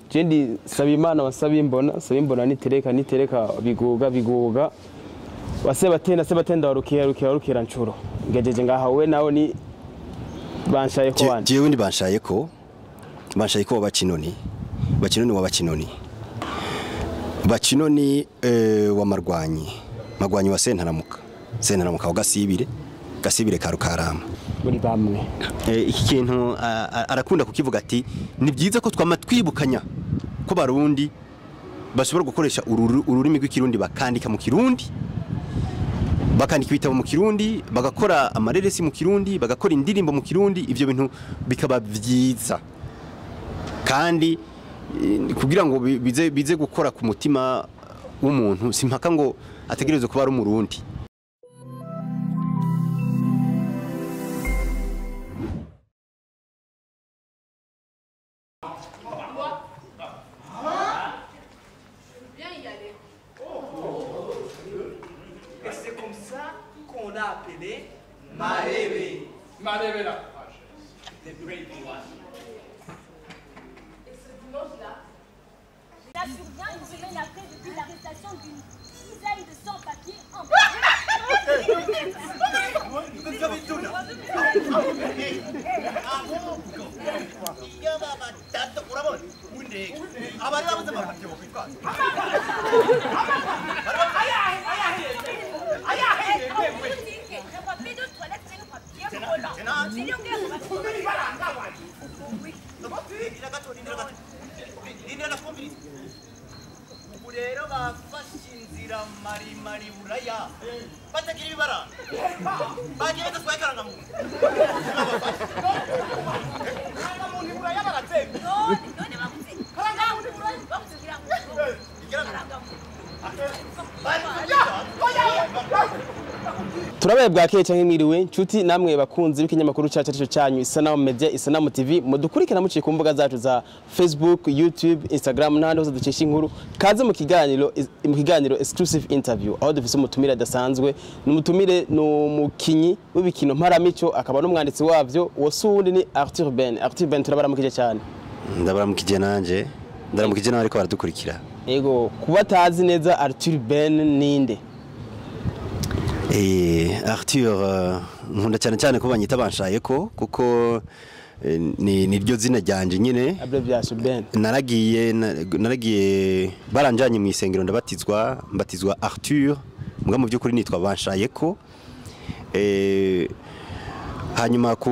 je ndi saba imana wasaba imbona saba imbona nitereka nitereka biguga biguga waseba tenda seba tenda warukira rukira rukira ncuro ngejeje ngaha we nawe ni banshaye ko Je- wanje jewe ndi banshaye ko banshaye ko bakinoni bakinoni wa bakinoni bakinoni eh, wa marwanyi marwanyi wa sentaramuka sentaramuka wa gasibire gasibire ka rukarama muri bamwe Eh, iki kintu a- a- arakunda kukivuga ati ni byiza ko twama twibukanya ko barundi bashobora gukoresha ururu- ururimi rw'ikirundi bakandika mu kirundi bakandika ibitabo mu kirundi bagakora amareresi mu kirundi bagakora indirimbo mu kirundi ibyo bintu bikaba byiza kandi eh, kugira ngo bi- bize, bize gukora ku mutima w'umuntu simpaka ngo ategereze kuba ari umurundi Et c'est comme ça qu'on a appelé Marebe. Marebe la The great one. Là, survient une semaine après depuis l'arrestation d'une dizaine de sans-papiers en ubu rero bafashe inzira marimari buraya batagira ibibara bagiye badatwaye karangamuntu karangamuntu buraya baratsemba turabaye bwakeye canke mwiriwe nshuti namwe bakunzi b'ikinyamakuru cacu arico canyu isanamu media isanamu tv mudukurikira muciye ku mbuga zacu za facebook youtube instagram n'ahandi hose ducisha inkuru kaze mu kiganiro mu kiganiro exclusive interview aho dufise umutumire adasanzwe ni umutumire ni umukinyi w'ibikino mparamico akaba n'umwanditsi wavyo uwo si uwundi ni arthur ben arthur ben turabaramukije cyane ndabaramukije nanje ndaramukije nawe ariko baradukurikira ego kuba atazi neza arthur ben ninde Eh, Arthur eh, nkunda cyane cyane ko banyita banshaye ko kuko eh, ni niryo zina ryanje nyine abbreviation ben naragiye na- naragiye baranjanye mu isengero ndabatizwa mbatizwa Arthur mbwa mu by'ukuri nitwa banshaye ko eh, hanyuma ku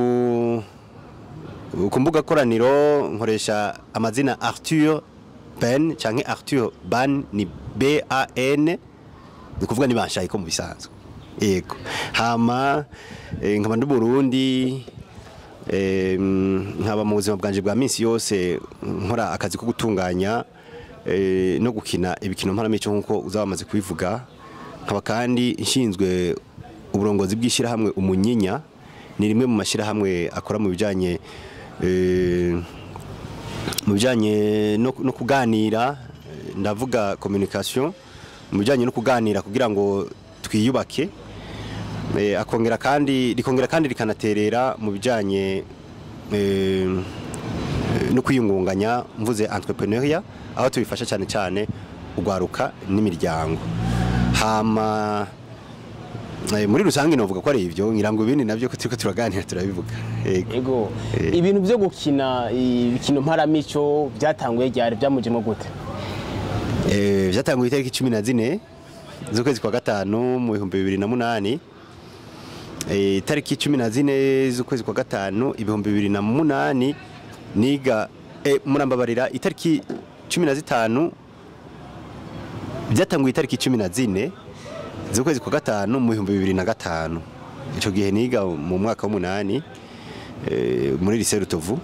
ku mbuga koraniro nkoresha amazina Arthur Ben canke Arthur Ban ni B A N ni kuvuga ni banshaye ko mu bisanzwe yego hama eh, nkaba ndi Burundi eh, nkaba mu buzima bwanje bwa minsi yose nkora akazi ko gutunganya eh, no gukina ibikino mparamico nk'uko uzaba wamaze kubivuga nkaba kandi nshinzwe uburongozi bw'ishyirahamwe umunyinya ni rimwe mu mashyirahamwe akora mu bijyanye eh, mu bijyanye no, no kuganira eh, ndavuga communication mu bijyanye no kuganira kugira ngo twiyubake eh, akongera kandi rikongera kandi rikanaterera mu bijyanye eh, no kwiyungunganya mvuze entrepreneuria aho tubifasha cyane cyane ugwaruka n'imiryango hama eh, muri rusange novuga ko ari ibyo ngira ngo ibindi nabyo ko turiko turaganira turabivuga yego ego Eh. ibintu byo gukina ibikino mparamico byatanguye ryari byamujemo gute Eh, byatanguye itariki cumi na zine z'ukwezi kwa gatanu mu bihumbi bibiri na munani Eh, itariki cumi na zine z'ukwezi kwa gatanu ibihumbi bibiri na munani niga eh, murambabarira itariki cumi na zitanu byatanguye itariki cumi na zine z'ukwezi kwa gatanu mu bihumbi bibiri na gatanu icyo gihe niga mu mwaka w'umunani eh, muri lycée Rutovu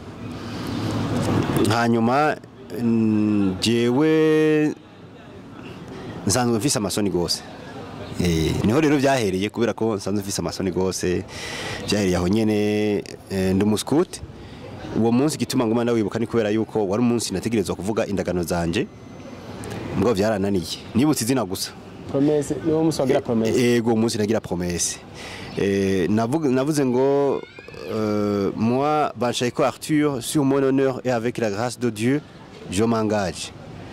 hanyuma mm, jewe nsanzwe mfise amasoni gose Eh, niho rero byahereye kubera ko nsanzwe mfise amasoni gose byahereye aho nyene eh, ndi umuskuti uwo munsi gituma nguma ndawibuka ni kubera yuko wari umunsi nategerezwa kuvuga indagano zanje mbwo byarananiye nibutse izina gusa promesse niwo musi wagira promesse ego umunsi nagira promesse Eh, navuga- navuze ngo euh, moi Banchaiko Arthur sur mon honneur et avec la grâce de Dieu jo mangaje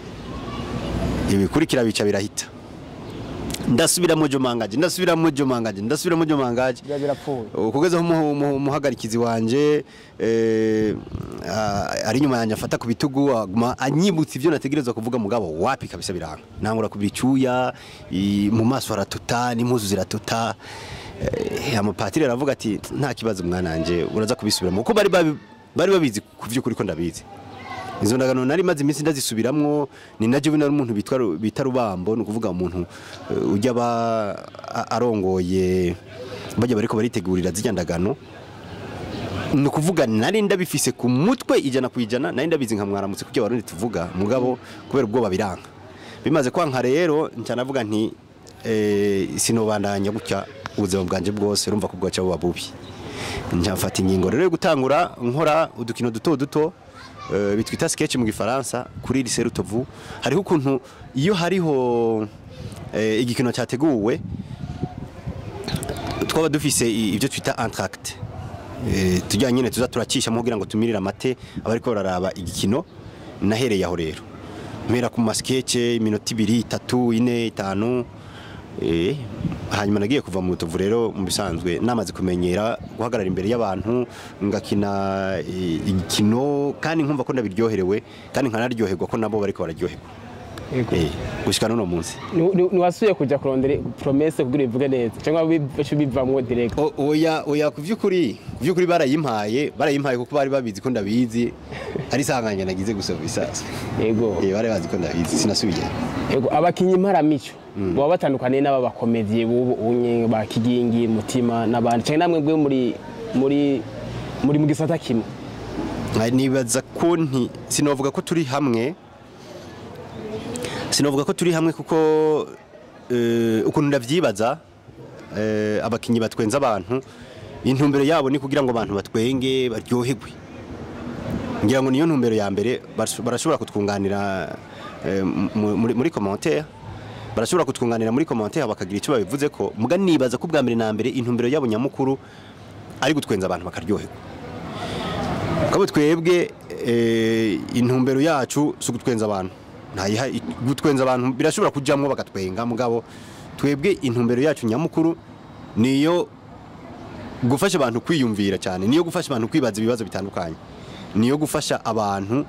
ibikurikira bica birahita ndasubiramo jo mangaje ndasubiramo jo mangaje ndasubiramo jo mangaje biba birapfuye kugezaho umuhu- umuhu- umuhagarikizi wanje eh, ah, ari inyuma yanjye afata ku bitugu aguma anyibutsa ibyo nategerezwa kuvuga mugabo wapi kabisa biranga nangura kubira icyuya i- mu maso haratuta n'impuzu ziratuta Eh, amapatiri aravuga ati nta kibazo mwana wanje uraza kubisubiramo kuko bari babi- bari babizi ku by'ukuri ko ndabizi izo ndagano nari maze iminsi ndazisubiramwo ni na jewe nari umuntu bitwa Ru- bita rubambo ni ukuvuga umuntu eh, ujya aba a- arongoye bajya bariko baritegurira zijya ndagano ni ukuvuga nari ndabifise ku mutwe ijana ku ijana nari ndabizi nka mwaramutse kuko warundi tuvuga mugabo kubera ubwoba biranga bimaze kwanka rero nca navuga nti eh, sinobandanya gutya ubuzima bwanje bwose urumva ko bwaca buba bubi nca mfata ingingo rero yo gutangura nkora udukino duto duto eh, bitwita sketch mu gifaransa kuri lycée Rutovu hariho ukuntu iyo hariho eh, igikino cyateguwe twaba dufise i- ibyo twita entracte Eh, tujya nyine tuza turacisha kugira ngo tumirire amate abariko bararaba igikino nahereye aho rero mpera ku masketche iminota ibiri itatu ine itanu eh, hanyuma nagiye kuva mu tuvu rero mu bisanzwe namaze kumenyera guhagarara imbere y'abantu ngakina eh, igikino kandi nkumva ko ndabiryoherewe kandi nkanaryoherwa ko nabo bariko bararyoherwa Yego. eh, gushika n'uno munsi Ni- ni- ntiwasubiye kujya kurondera promese kugira ubivuge neza cyangwa bice bivamwo direct O- oya oya ku by'ukuri ku by'ukuri barayimpaye barayimpaye kuko bari babizi ko ndabizi ari isanganya nagize gusoma isasu yego eh bari bazi ko ndabizi sinasubiye yego abakinyi mparamico baba batandukaniye n'aba bakomediye b'ubu unye ba kigingi mutima n'abandi cyangwa namwe bwe muri muri muri mu gisata kimwe Nka- nibaza ko nti sinovuga ko turi hamwe sinovuga ko turi hamwe kuko eh, ukuntu ndavyibaza eh, abakinyi batwenza abantu intumbero yabo ni kugira ngo abantu batwenge baryoherwe ngira ngo niyo ntumbero ya mbere baras- barashobora kutwunganira eh, mu- muri, muri commentaire barashobora kutwunganira muri commentaire bakagira icyo babivuze ko muga nibaza ko bwa mbere na mbere intumbero yabo nyamukuru ari gutwenza abantu bakaryoherwa kabo twebwe eh, intumbero yacu si ugutwenza abantu ntayiha gutwenza abantu birashobora kujamwo bagatwenga mugabo twebwe intumbero yacu nyamukuru niyo gufasha abantu kwiyumvira cyane niyo gufasha abantu kwibaza ibibazo bitandukanye niyo gufasha abantu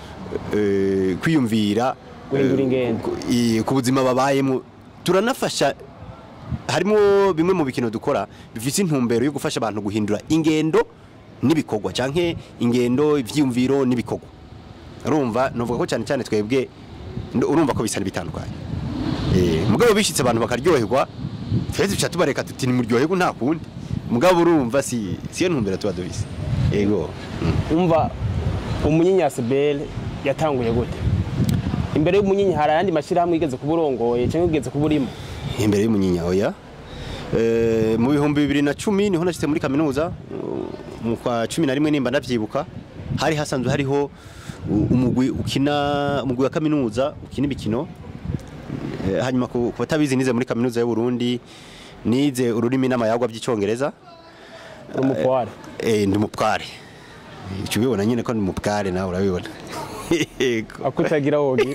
eh, kwiyumvira Guhindura eh, ingendo. ku- i- ku buzima babayemo turanafasha harimo bimwe mu bikino dukora bifite intumbero yo gufasha abantu guhindura ingendo n'ibikorwa canke ingendo ivyiyumviro n'ibikorwa urumva novuga ko cyane cyane twebwe nd- urumva ko bisa bitandukanye eh mugabo bishitse abantu bakaryoherwa twese tuca tubareka tuti ni muryoherwa nta kundi mugabo urumva si siyo ntumbero tuba dufise yego mm. umva umunyinyasi bele yatanguye gute imbere y'umunyinya hari ayandi mashyirahamwe yigeze kuba urongoye cyangwa yigeze kuba urimo imbere y'umunyinya oya Eh, mu bihumbi bibiri na cumi niho nashyitse muri kaminuza uh, mu kwa cumi na rimwe nimba ndabyibuka hari hasanzwe hariho u- umugwi ukina umugwi wa kaminuza ukina imikino Eh, hanyuma ku ku batabizi nize muri kaminuza y'u Burundi nize ururimi n'amayagwa by'icyongereza umukware eh ndi mupware icyo ubibona nyine ko ndi mupware nawe urabibona Yego. akutagira wogi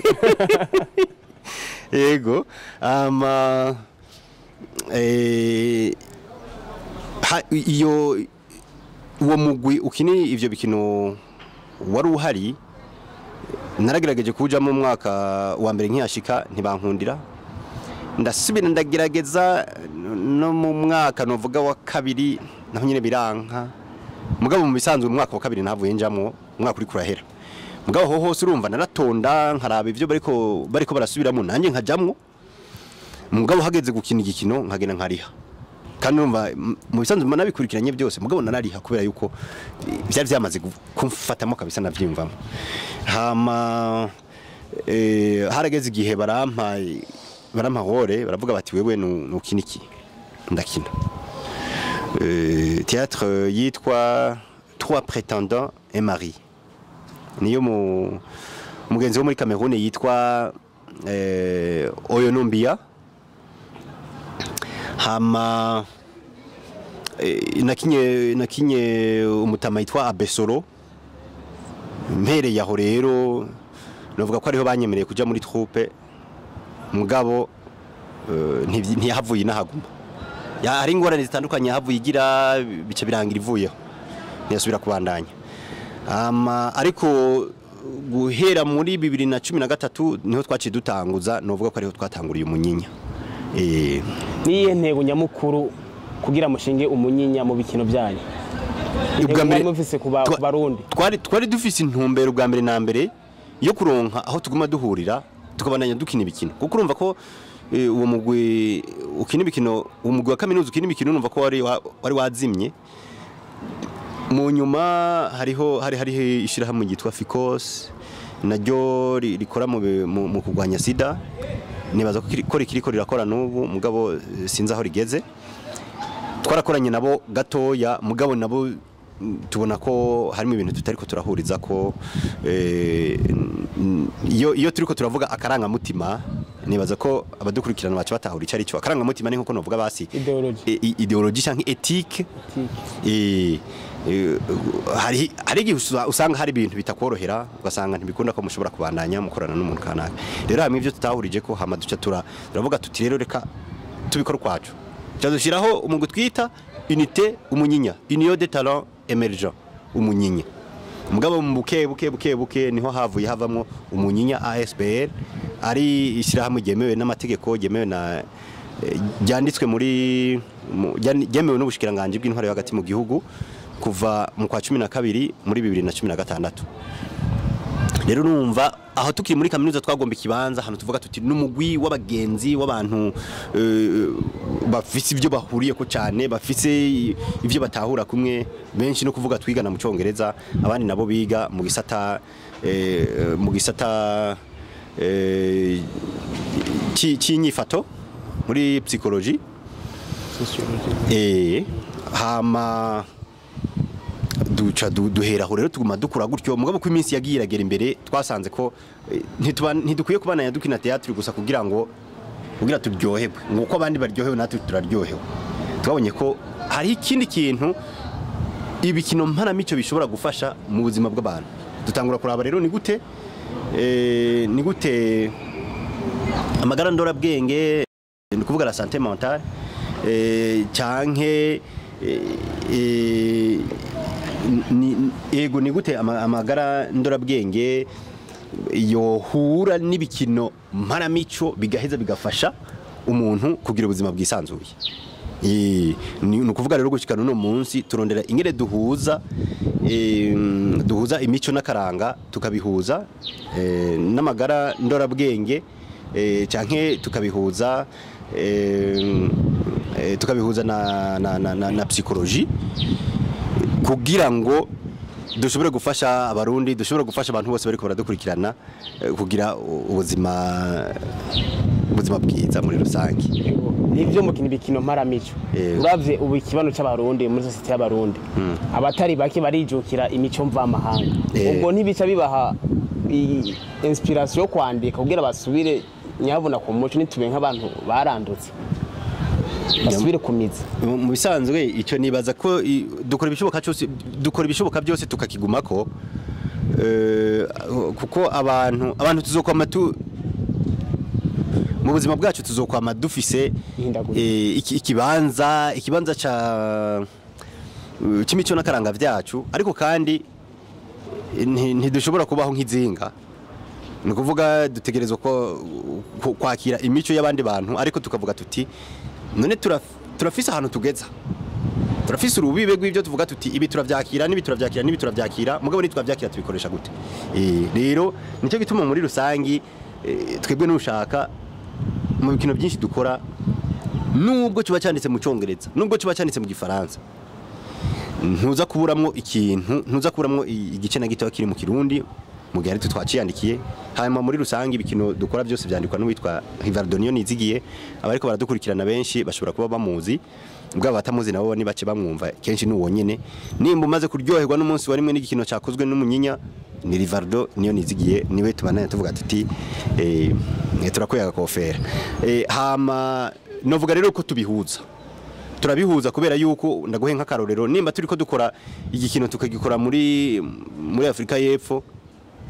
yego ama eh, ha- iyo uwo mugwi ukini ivyo bikino wari uhari naragerageje kujamo mu mwaka wa mbere nkiyashika ntibankundira ndasubira ndagerageza no mu mwaka novuga wa kabiri naho nyine biranka mugabo mu bisanzwe mu mwaka wa kabiri nahavuye njamwo umwaka uri kurahera mugabo ho hose urumva naratonda nkaraba ivyo bariko bariko barasubiramo nanjye nkajamwo mugabo hageze gukina igikino nkagenda nkariha kandi urumva m- mu bisanzwe mba nabikurikiranye byose mugabo narariha kubera yuko eh, byari byamaze gu- kumfatamo kabisa navyiyumvamo hama eh, harageze igihe barampa barampa hore baravuga bati wewe nu- nukina iki ndakina euh, théâtre yitwa Trois prétendants et Marie niyo mu mugenzi wo muri Cameroon yitwa eh, Oyonombia hama eh, nakinye nakinye umutama yitwa Abesoro mpereye aho rero navuga ko ariho banyemereye kuja muri troupe mugabo eh, ntivyi- ntiyahavuye inahaguma Ya- hari ingorane zitandukanye yahavuye igira bica birangira ivuyeho ntiyasubira kubandanya Ama, ariko guhera muri bibiri na cumi na gatatu niho twaciye dutanguza novuga ko ariho twatanguriye umunyinya Eh, niyihe ntego nyamukuru kugira mushinge umunyinya mu bikino byanyu ubwa Intego mbere- mwari mufise ku ba- twa- ku barundi twari twari dufise intumbero ubwa mbere na mbere yo kuronka aho tuguma duhurira tukabandanya dukina ibikino kuko urumva ko eh, uwo mugwi ukina ibikino uwo mugwi wa kaminuza ukina ibikino urumva ko wari wa- wari wazimye mu nyuma hariho hari hariho ishyirahamwe ryitwa fikos naryo ri- rikora mu bi- mu mu kurwanya sida nibaza ko kiri- ko rikiriko rirakora n'ubu mugabo eh, sinzi aho rigeze twarakoranye nabo gatoya mugabo nabo mm, tubona ko harimo ibintu tutariko turahuriza ko eh, n- iyo iyo turiko turavuga akarangamutima nibaza ko abadukurikirana bacu batahura icyo ari cyo akarangamutima ni nkuko novuga basi Ideology. e- i- ideology cyangwa ethique Eh, eh, hari hari igihe usa- usanga hari ibintu bitakorohera ugasanga ntibikunda ko mushobora kubandanya mukorana n'umuntu kanaka rero hamwe ibyo tutahurije ko hama duca tura turavuga tuti rero reka tubikora ukwacu tuca dushyiraho umugwi twita unité umunyinya union de talent emergent umunyinya mugabo mu buke buke buke buke niho havuye havamwo umunyinya ASBL ari ishyirahamwe ryemewe n'amategeko ryemewe na eh, ryanditswe muri mu- ryan- ryemewe n'ubushikiranganje bw'intwaro yo hagati mu gihugu kuva mu kwa cumi na kabiri muri bibiri na cumi na gatandatu rero numva aho tukiri muri kaminuza twagomba ikibanza hano tuvuga tuti n'umugwi w'abagenzi w'abantu eh, bafise ibyo bahuriye ko cyane bafise ibyo batahura kumwe benshi no kuvuga twigana mu cyongereza abandi nabo biga mu gisata eh, mu gisata eh, cy- cy'inyifato muri psychologie eh hama duca du- duhera aho rero tuguma dukura gutyo mugabo ko iminsi yagiye iragera imbere twasanze ko eh, ntituba- ntidukwiye kubananya dukina teatri gusa kugira ngo kugira turyoherwe nguko abandi baryohewe natwe turaryohewe twabonye ko hari ikindi kintu ibikino mpanamico bishobora gufasha mu buzima bw'abantu dutangura kuraba rero ni gute eh, ni gute amagara ndorabwenge ni ukuvuga la santé mentale eh, canke eh, eh, ni- ego ni gute ama- amagara ndorabwenge yohura n'ibikino mparamico bigaheza bigafasha umuntu kugira ubuzima bwisanzuye Eh, ni ni ukuvuga rero gushikana uno munsi turondera ingene duhuza eh, duhuza imico n'akaranga tukabihuza eh, n'amagara ndorabwenge eh, canke tukabihuza eh, eh, tukabihuza na, na, na, na, na psychologie kugira ngo dushobore gufasha abarundi dushobore gufasha abantu bose bariko baradukurikirana eh, kugira u- ubuzima ubuzima bwiza muri rusange nivyo mukina ibikino mparamico Yego. uravye ubu ikibano c'abarundi muri sosiyete y'abarundi abatari bake barijukira imico mvamahanga Eh. ubwo ntibica bibaha i- inspiration yo kwandika kugira basubire nyabona ku muco nitube nk'abantu barandutse basubire ku mizi mu mu bisanzwe icyo nibaza ko i- dukora ibishoboka cyose dukora ibishoboka byose tukakigumako eh, kuko abantu abantu tuzokwama tu mu buzima bwacu tuzokwama dufise Ihindagurika. eh, iki- ikibanza ikibanza ca eh, c'imico n'akaranga vyacu ariko kandi eh, nti- ntidushobora kubaho nk'izinga ni ukuvuga dutegerezwa ko ku- kwakira imico y'abandi bantu ariko tukavuga tuti none turaf- turafise ahantu tugeza turafise urubibe rw'ibyo tuvuga tuti ibi turavyakira n'ibi turavyakira n'ibi turavyakira mugabo nitwavyakira tubikoresha gute Eh, rero nicyo gituma muri rusangi eh, twebwe nushaka mu bikino byinshi dukora nubwo kiba cyanditse mu cyongereza nubwo kiba cyanditse mu gifaransa ntuza kuburamwo ikintu ntuza kuburamwo i- igice na gito kiri mu kirundi mu gihe ariko twaciyandikiye hanyuma muri rusange ibikino dukora byose byandikwa n'uwitwa Rivardonio Nizigiye abariko baradukurikirana benshi bashobora kuba bamuzi ubwo abatamuzi nabo ni bake bamwumva kenshi ni uwo nyene nimba umaze kuryoherwa n'umunsi wa rimwe n'igikino cyakozwe n'umunyinya ni Rivardo niyo nizigiye niwe tubananye tuvuga tuti eh, turakuye agakofera eh, hama novuga rero ko tubihuza turabihuza kubera yuko ndaguhe nk'akarorero nimba turi ko dukora igikino tukagikora muri muri Afurika y'Epfo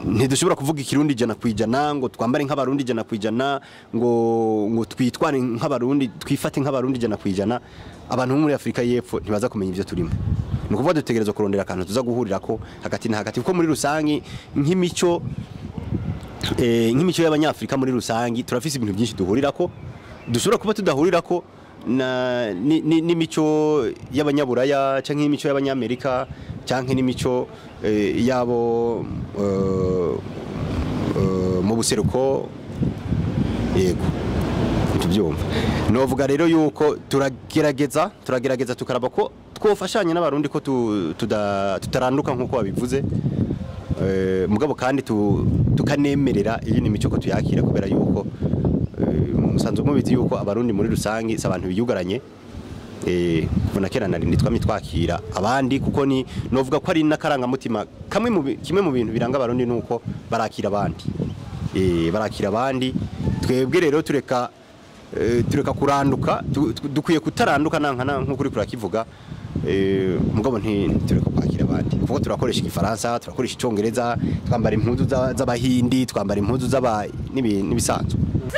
ntidushobora kuvuga ikirundi ijana ku ijana ngo twambare nk'abarundi ijana ku ijana ngo ngo twitware nk'abarundi twifate nk'abarundi ijana ku ijana abantu bo muri afurika y'epfo ntibaza kumenya ibyo turimo ni ukuvuga dutegereza kurondera akantu tuza guhurira ko hagati na hagati kuko muri rusange nk'imico eh, nk'imico y'abanyafurika muri rusange turafise ibintu byinshi duhurira ko dushobora kuba tudahurira ko na ni- ni- n'imico y'abanyaburaya cyangwa n'imico y'abanyamerika cyangwa n'imico eh, yabo eh, eh, mu buseruko yego tubyumva novuga rero yuko turagerageza turagerageza tukaraba ko twofashanya n'abarundi ko tu- tuda- tutaranduka nk'uko babivuze Eh, mugabo kandi tu- tukanemerera iyi ni imico ko tuyakira kubera yuko eh, musanzwe mubizi yuko abarundi muri rusange si abantu biyugaranye eh, kuva na kera nari nitwamye twakira abandi kuko ni novuga ko ari n'akarangamutima kamwe mu bi- kimwe mu bintu biranga abarundi nuko barakira abandi eh, barakira abandi twebwe rero tureka eh, tureka kuranduka tu- tu- dukwiye kutaranduka nankana nk'uko uri kurakivuga eh, mugabo nti tureka kwakira abandi kuko turakoresha igifaransa turakoresha icongereza twambara impuzu za- z'abahindi twambara impuzu z'aba n'ibi- n'ibisanzwe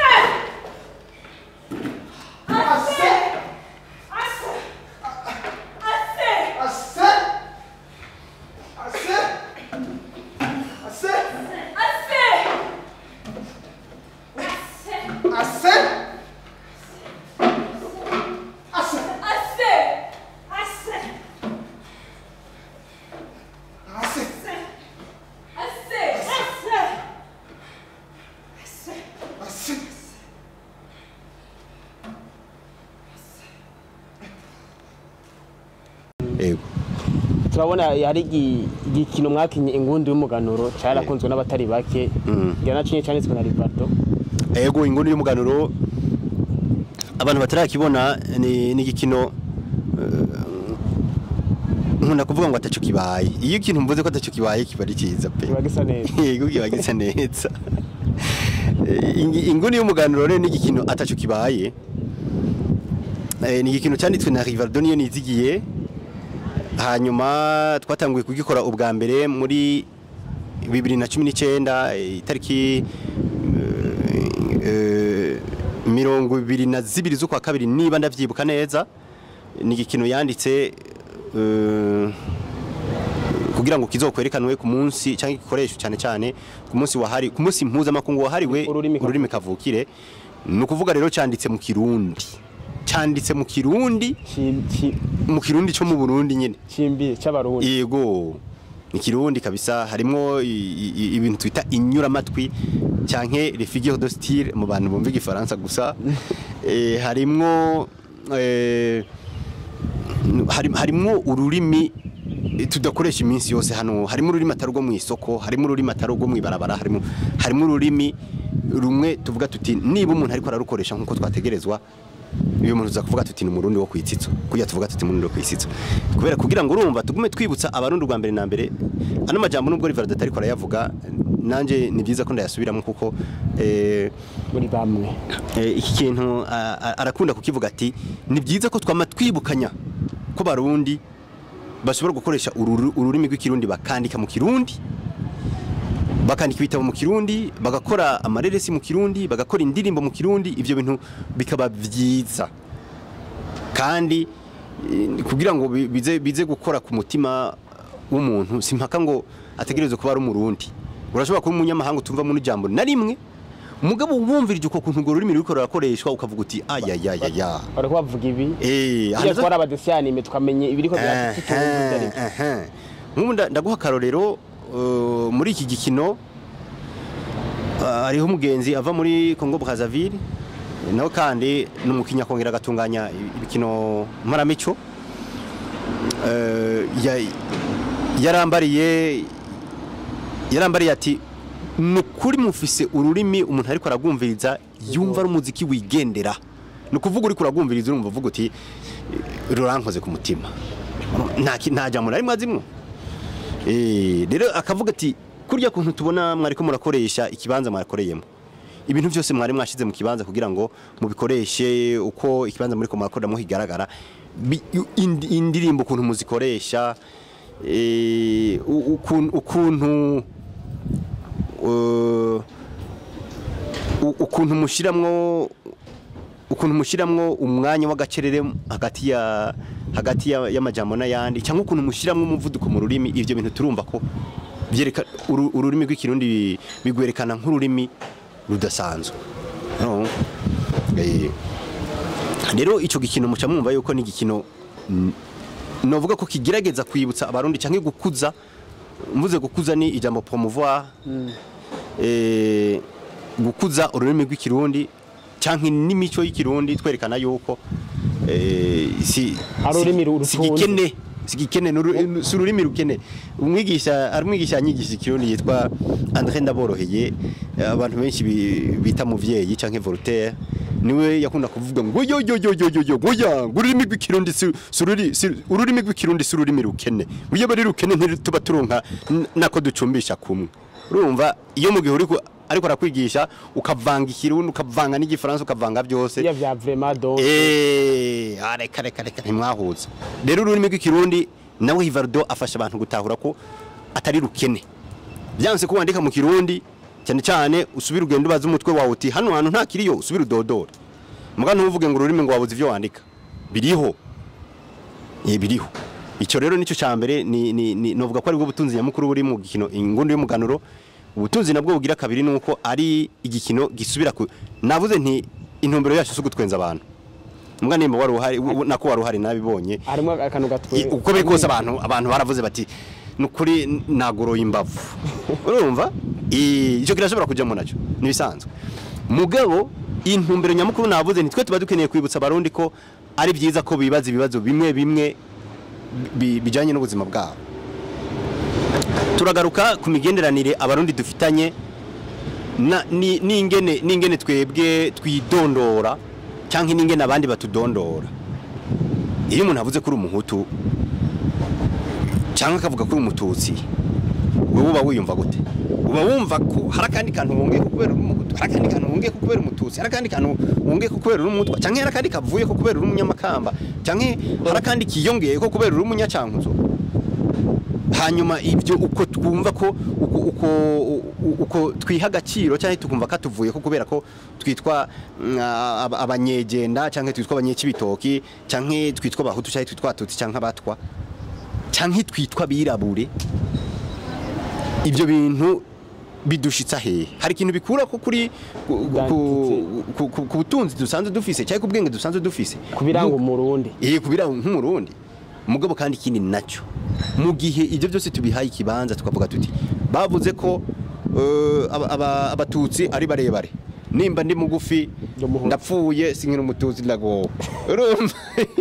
yego turabona hari igi- igikino mwakinye ingundu y'umuganuro cyarakunzwe n'abatari bake Mm. ngira nacinye cyanditswe na Rivaldo ego inguni y'umuganuro abantu batarakibona ni ni igikino eh, nkunda kuvuga ngo ataco kibaye iyo ikintu mvuze ko ataco kibaye kiba ari cyiza pe kiba gisa neza yego kiba gisa neza Eh, ingi- inguni y'umuganuro rero ni igikino ataco kibaye Eh, ni igikino cyanditswe na Rivaldo niyo nizigiye hanyuma twatanguye kugikora ubwa mbere muri bibiri na cumi n'icyenda eh, itariki eh, eh, mirongo ibiri na zibiri z'ukwa kabiri niba ndabyibuka neza ni igikino yanditse eh, kugira ngo kizokwerekanwe ku munsi cyangwa igikoresho cyane cyane ku munsi wahari ku munsi mpuzamakungu wahariwe Ururimi kavukire. ururimi kavukire ni ukuvuga rero cyanditse mu kirundi cyanditse mu kirundi Ci- ci- mu kirundi cyo mu Burundi nyine cimbi cy'abarundi yego ni kirundi kabisa harimo i- i- ibintu twita inyuramatwi cyanke les figures de style mu bantu bumva igifaransa gusa eh, harimo eh, hari- harimo ururimi eh, tudakoresha iminsi yose hano harimo ururimi atari urwo mu isoko harimo ururimi atari urwo mu ibarabara harimo harimo ururimi rumwe tuvuga tuti niba umuntu ariko ararukoresha nk'uko twategerezwa iyo umuntu uza kuvuga tuti ni umurundi wo kwitsitso kujya tuvuga tuti umurundi wo kwitsitso kubera kugira ngo urumva tugume twibutsa abarundi rwa mbere na mbere ano majambo nubwo Rivaldo ariko arayavuga nanje ni byiza ko ndayasubiramo kuko eh, muri bamwe Eh, iki kintu a- a- arakunda kukivuga ati ni byiza ko twama twibukanya ko barundi bashobora gukoresha ururu- ururimi rw'ikirundi bakandika mu kirundi bakandika ibitabo mu kirundi bagakora amareresi mu kirundi bagakora indirimbo mu kirundi ibyo bintu bikaba byiza kandi eh, kugira ngo bi- bize bize gukora ku mutima w'umuntu si mpaka ngo ategereze kuba ari umurundi urashobora kuba umunyamahanga utumva muri jambo na rimwe umugabo wumvirije uko kuntu urwo rurimi ruriko rurakoreshwa ukavuga uti ayayayaya bariko bavuga ibi eh iyo ahantu- twari abadesiyanime twamenye ibiriko Ehe, byatutundi ehe. nk'ubu nda- ndaguha akarorero uh, muri iki gikino uh, hariho umugenzi ava muri Congo Brazzaville nawe kandi ni umukinya akongera agatunganya ibikino mparamico Uh, ya- yarambariye yarambariye ati ni ukuri mufise ururimi umuntu ariko aragwumviriza yumva ari umuziki wigendera ni ukuvuga uri kuragwumviriza urumva uvuga uti rurankoze ku mutima nta ki- nta jambo na rimwe azimwo Eh, rero akavuga ati kurya kuntu tubona mwariko murakoresha ikibanza mwarakoreyemo ibintu byose mwari mwashize mu kibanza kugira ngo mubikoreshe uko ikibanza muriko murakoreramo higaragara Bi- indi- indirimbo ukuntu muzikoresha eh, u- ukuntu ukuntu uh, u- ukuntu mushiramwo ukuntu mushiramwo umwanya w'agacerere hagati ya hagati ya- y'amajambo n'ayandi cyangwa ukuntu mushiramwo umuvuduko mu rurimi ivyo bintu turumva ko byereka uru- ururimi rw'ikirundi bi- bigwerekana nk'ururimi rudasanzwe no? Eh, rero ico gikino muca mwumva yuko ni igikino mm, novuga ko kigerageza kwibutsa abarundi cyangwa gukuza mvuze gukuza ni ijambo promouvoir eh, gukuza ururimi rw'ikirundi cyangwa n'imico y'ikirundi twerekana yuko eh, si Ari ururimi ru- si rutunze. gikene si gikene ni uru- si ururimi rukene umwigisha ari umwigisha yanyigisha ikirundi yitwa André Ndaboroheye eh, abantu benshi bi- bita muvyeyi canke Voltaire niwe yakunda kuvuga ngo yo yo yo yo yo yo goya ngo ururimi rw'ikirundi si si ururi- si- ururimi rw'ikirundi si ururimi rukene iyo bari rukene ntituba turonka n- nako ducumbisha kumwe urumva iyo mu gihe uriko ariko arakwigisha ukavanga ikirundi ukavanga n'igifaransa ukavanga byose iya vya vraiment donc Eh, ah, reka reka reka ntimwahuza rero ururimi rw'ikirundi nawe Hivardo afasha abantu gutahura ko atari rukene byanse ko wandika mu kirundi cyane cyane usubira ugenda ubaza umutwe wawe uti hano hantu nta kiriyo usubira udodora muga ntuvuge ngo ururimi ngo wabuze ivyo wandika biriho eh biriho icyo rero nicyo cya mbere ni ni ni novuga ko ari bwo butunzi nyamukuru buri mu gikino ingundu y'umuganuro ubutunzi nabwo bugira kabiri nuko ari igikino gisubira ku navuze nti intumbero yacu si ugutwenza abantu mbwa nimba wari uhari u- nako wari uhari nabibonye harimo akantu gatwe I- uko biri kose abantu abantu baravuze bati nukuri nagoroye imbavu urumva I- icyo kirashobora kujyamo nacyo nibisanzwe mugabo intumbero nyamukuru navuze nitwe tuba dukeneye kwibutsa abarundi ko ari byiza ko bibaza ibibazo bimwe bimwe bi- bijyanye n'ubuzima bwabo turagaruka ku migenderanire abarundi dufitanye na- ni- n'ingene n'ingene twebwe twidondora cyangwa n'ingene abandi batudondora iyo umuntu avuze ko uri umuhutu cyangwa akavuga ko uri umututsi wowe uba wiyumva gute uba wumva ko hari akandi kantu wongeye ko kubera uri umuhutu hari akandi kantu wongeye ko kubera umututsi hari akandi kantu wongeye ko kubera uri umutwa cyangwa hari akandi kavuye ko kubera uri umunyamakamba cyangwa hari akandi kiyongeye ko kubera uri umunyacankuzo hanyuma ibyo uko twumva ko uko, uko, u- uko twiha agaciro cyangwa tukumva katuvuye ko kubera ko twitwa mm, aba- abanyegenda cyangwa twitwa abanyekibitoki cyangwa twitwa abahutu cyangwa twitwa abatutsi cyangwa abatwa cyangwa twitwa abirabure ibyo bintu bidushitsa hehe hari ikintu bikura ko kuri ku- ku- ku- ku- ku butunzi dusanzwe dufise cyangwa ku bwenge dusanzwe dufise kubiranga umurundi eh kubira nk'umurundi mugabo kandi ikindi nacyo mu gihe ibyo byose tubihaye ikibanza tukavuga tuti bavuze ko eh, aba- aba- abatutsi ari barebare nimba ndi mugufi Ndi umuhutu. ndapfuye sinkira umututsi ndagowe urumva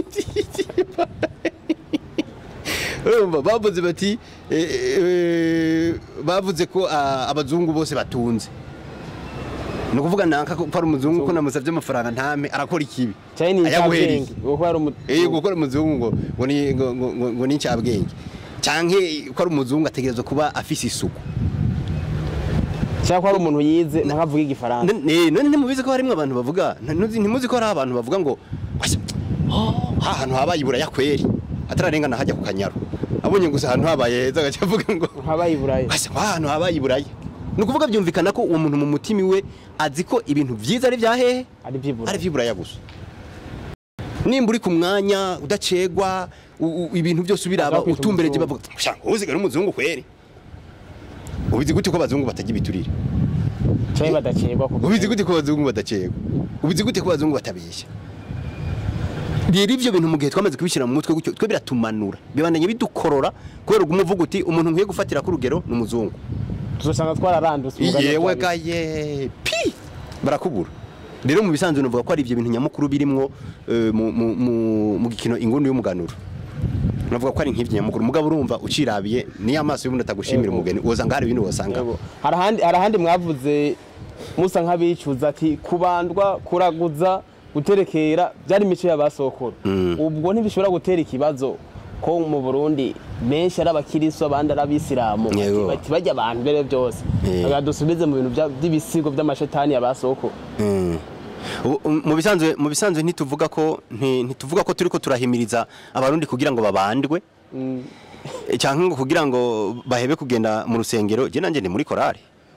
urumva bavuze bati eh, eh, bavuze ko ah, abazungu bose batunze ni ukuvuga nanka ko ari umuzungu ko namusabye amafaranga ntame arakora ikibi cyane ni Ayaguhereye. icyabwenge kuko hari umu Eh gukora umuzungu ngo ngo ni ngo ngo- ngo- ngo ni ncabwenge canke ko ari umuzungu ategerezwa kuba afise isuku cyangwa ko hari umuntu yize ntakavuga igifaransa N- eh, none ntimubizi ko harimwo abantu bavuga nta- ntuzi- ntimuzi ko hari abantu bavuga ngo "Wase, oh, ha hantu habaye iburaya kweri atararengana hajya ku kanyaru abonye gusa ahantu habaye heza agaca avuga ngo nkabaye iburaya Wase, wa hantu habaye iburaya ni ukuvuga byumvikana ko uwo muntu mu mutima iwe azi ko ibintu byiza ari bya hehe ari by'iburaya ari iby'iburaya gusa nimba uri ku mwanya udacegwa u- u- ibintu byose ubiraba Azakwita utumbereje umuzungu. bavuga "Sha, uziga n'umuzungu kweri ubizi gute ko abazungu batajya ibiturire cyangwa badakegwa kuko ubizi gute ko abazungu badacegwa ubizi gute ko abazungu batabeshya rero ibyo bintu mu gihe twamaze kubishyira mu mutwe gutyo twe biratumanura bibandanye bidukorora kubera uguma uvuga uti umuntu nkwiye gufatira ku rugero ni umuzungu tuzosanga twararandutse umugani yewe wa gaye pi barakubura rero mu bisanzwe navuga ko ari ibyo bintu nyamukuru birimwo eh, mu- mu- mu- mu gikino ingundu y'umuganuro navuga ko ari nk'ibyo nyamukuru mugabo urumva ucirabiye niyo amaso y'ubundi atagushimira Yego. umugeni wosanga hari ibindi wasanga Yego. hari ahandi hari ahandi mwavuze musa nk'abicuza ati kubandwa kuraguza guterekera byari imico y'abasokuru ubwo ntibishobora gutera ikibazo ko mu burundi benshi ari abakiristo abandi ari abisilamu Yego. bati bajya abantu mbere byose Eh. Reka dusubize mu bintu bya- by'ibisigo by'amashetani y'abasokuru Mm. Ubu, um, mu bisanzwe mu bisanzwe ntituvuga ko nti- ntituvuga ko turiko turahimiriza abarundi kugira ngo babandwe Eh, cyangwa ngo kugira ngo bahebe kugenda mu rusengero je nanje ni muri korale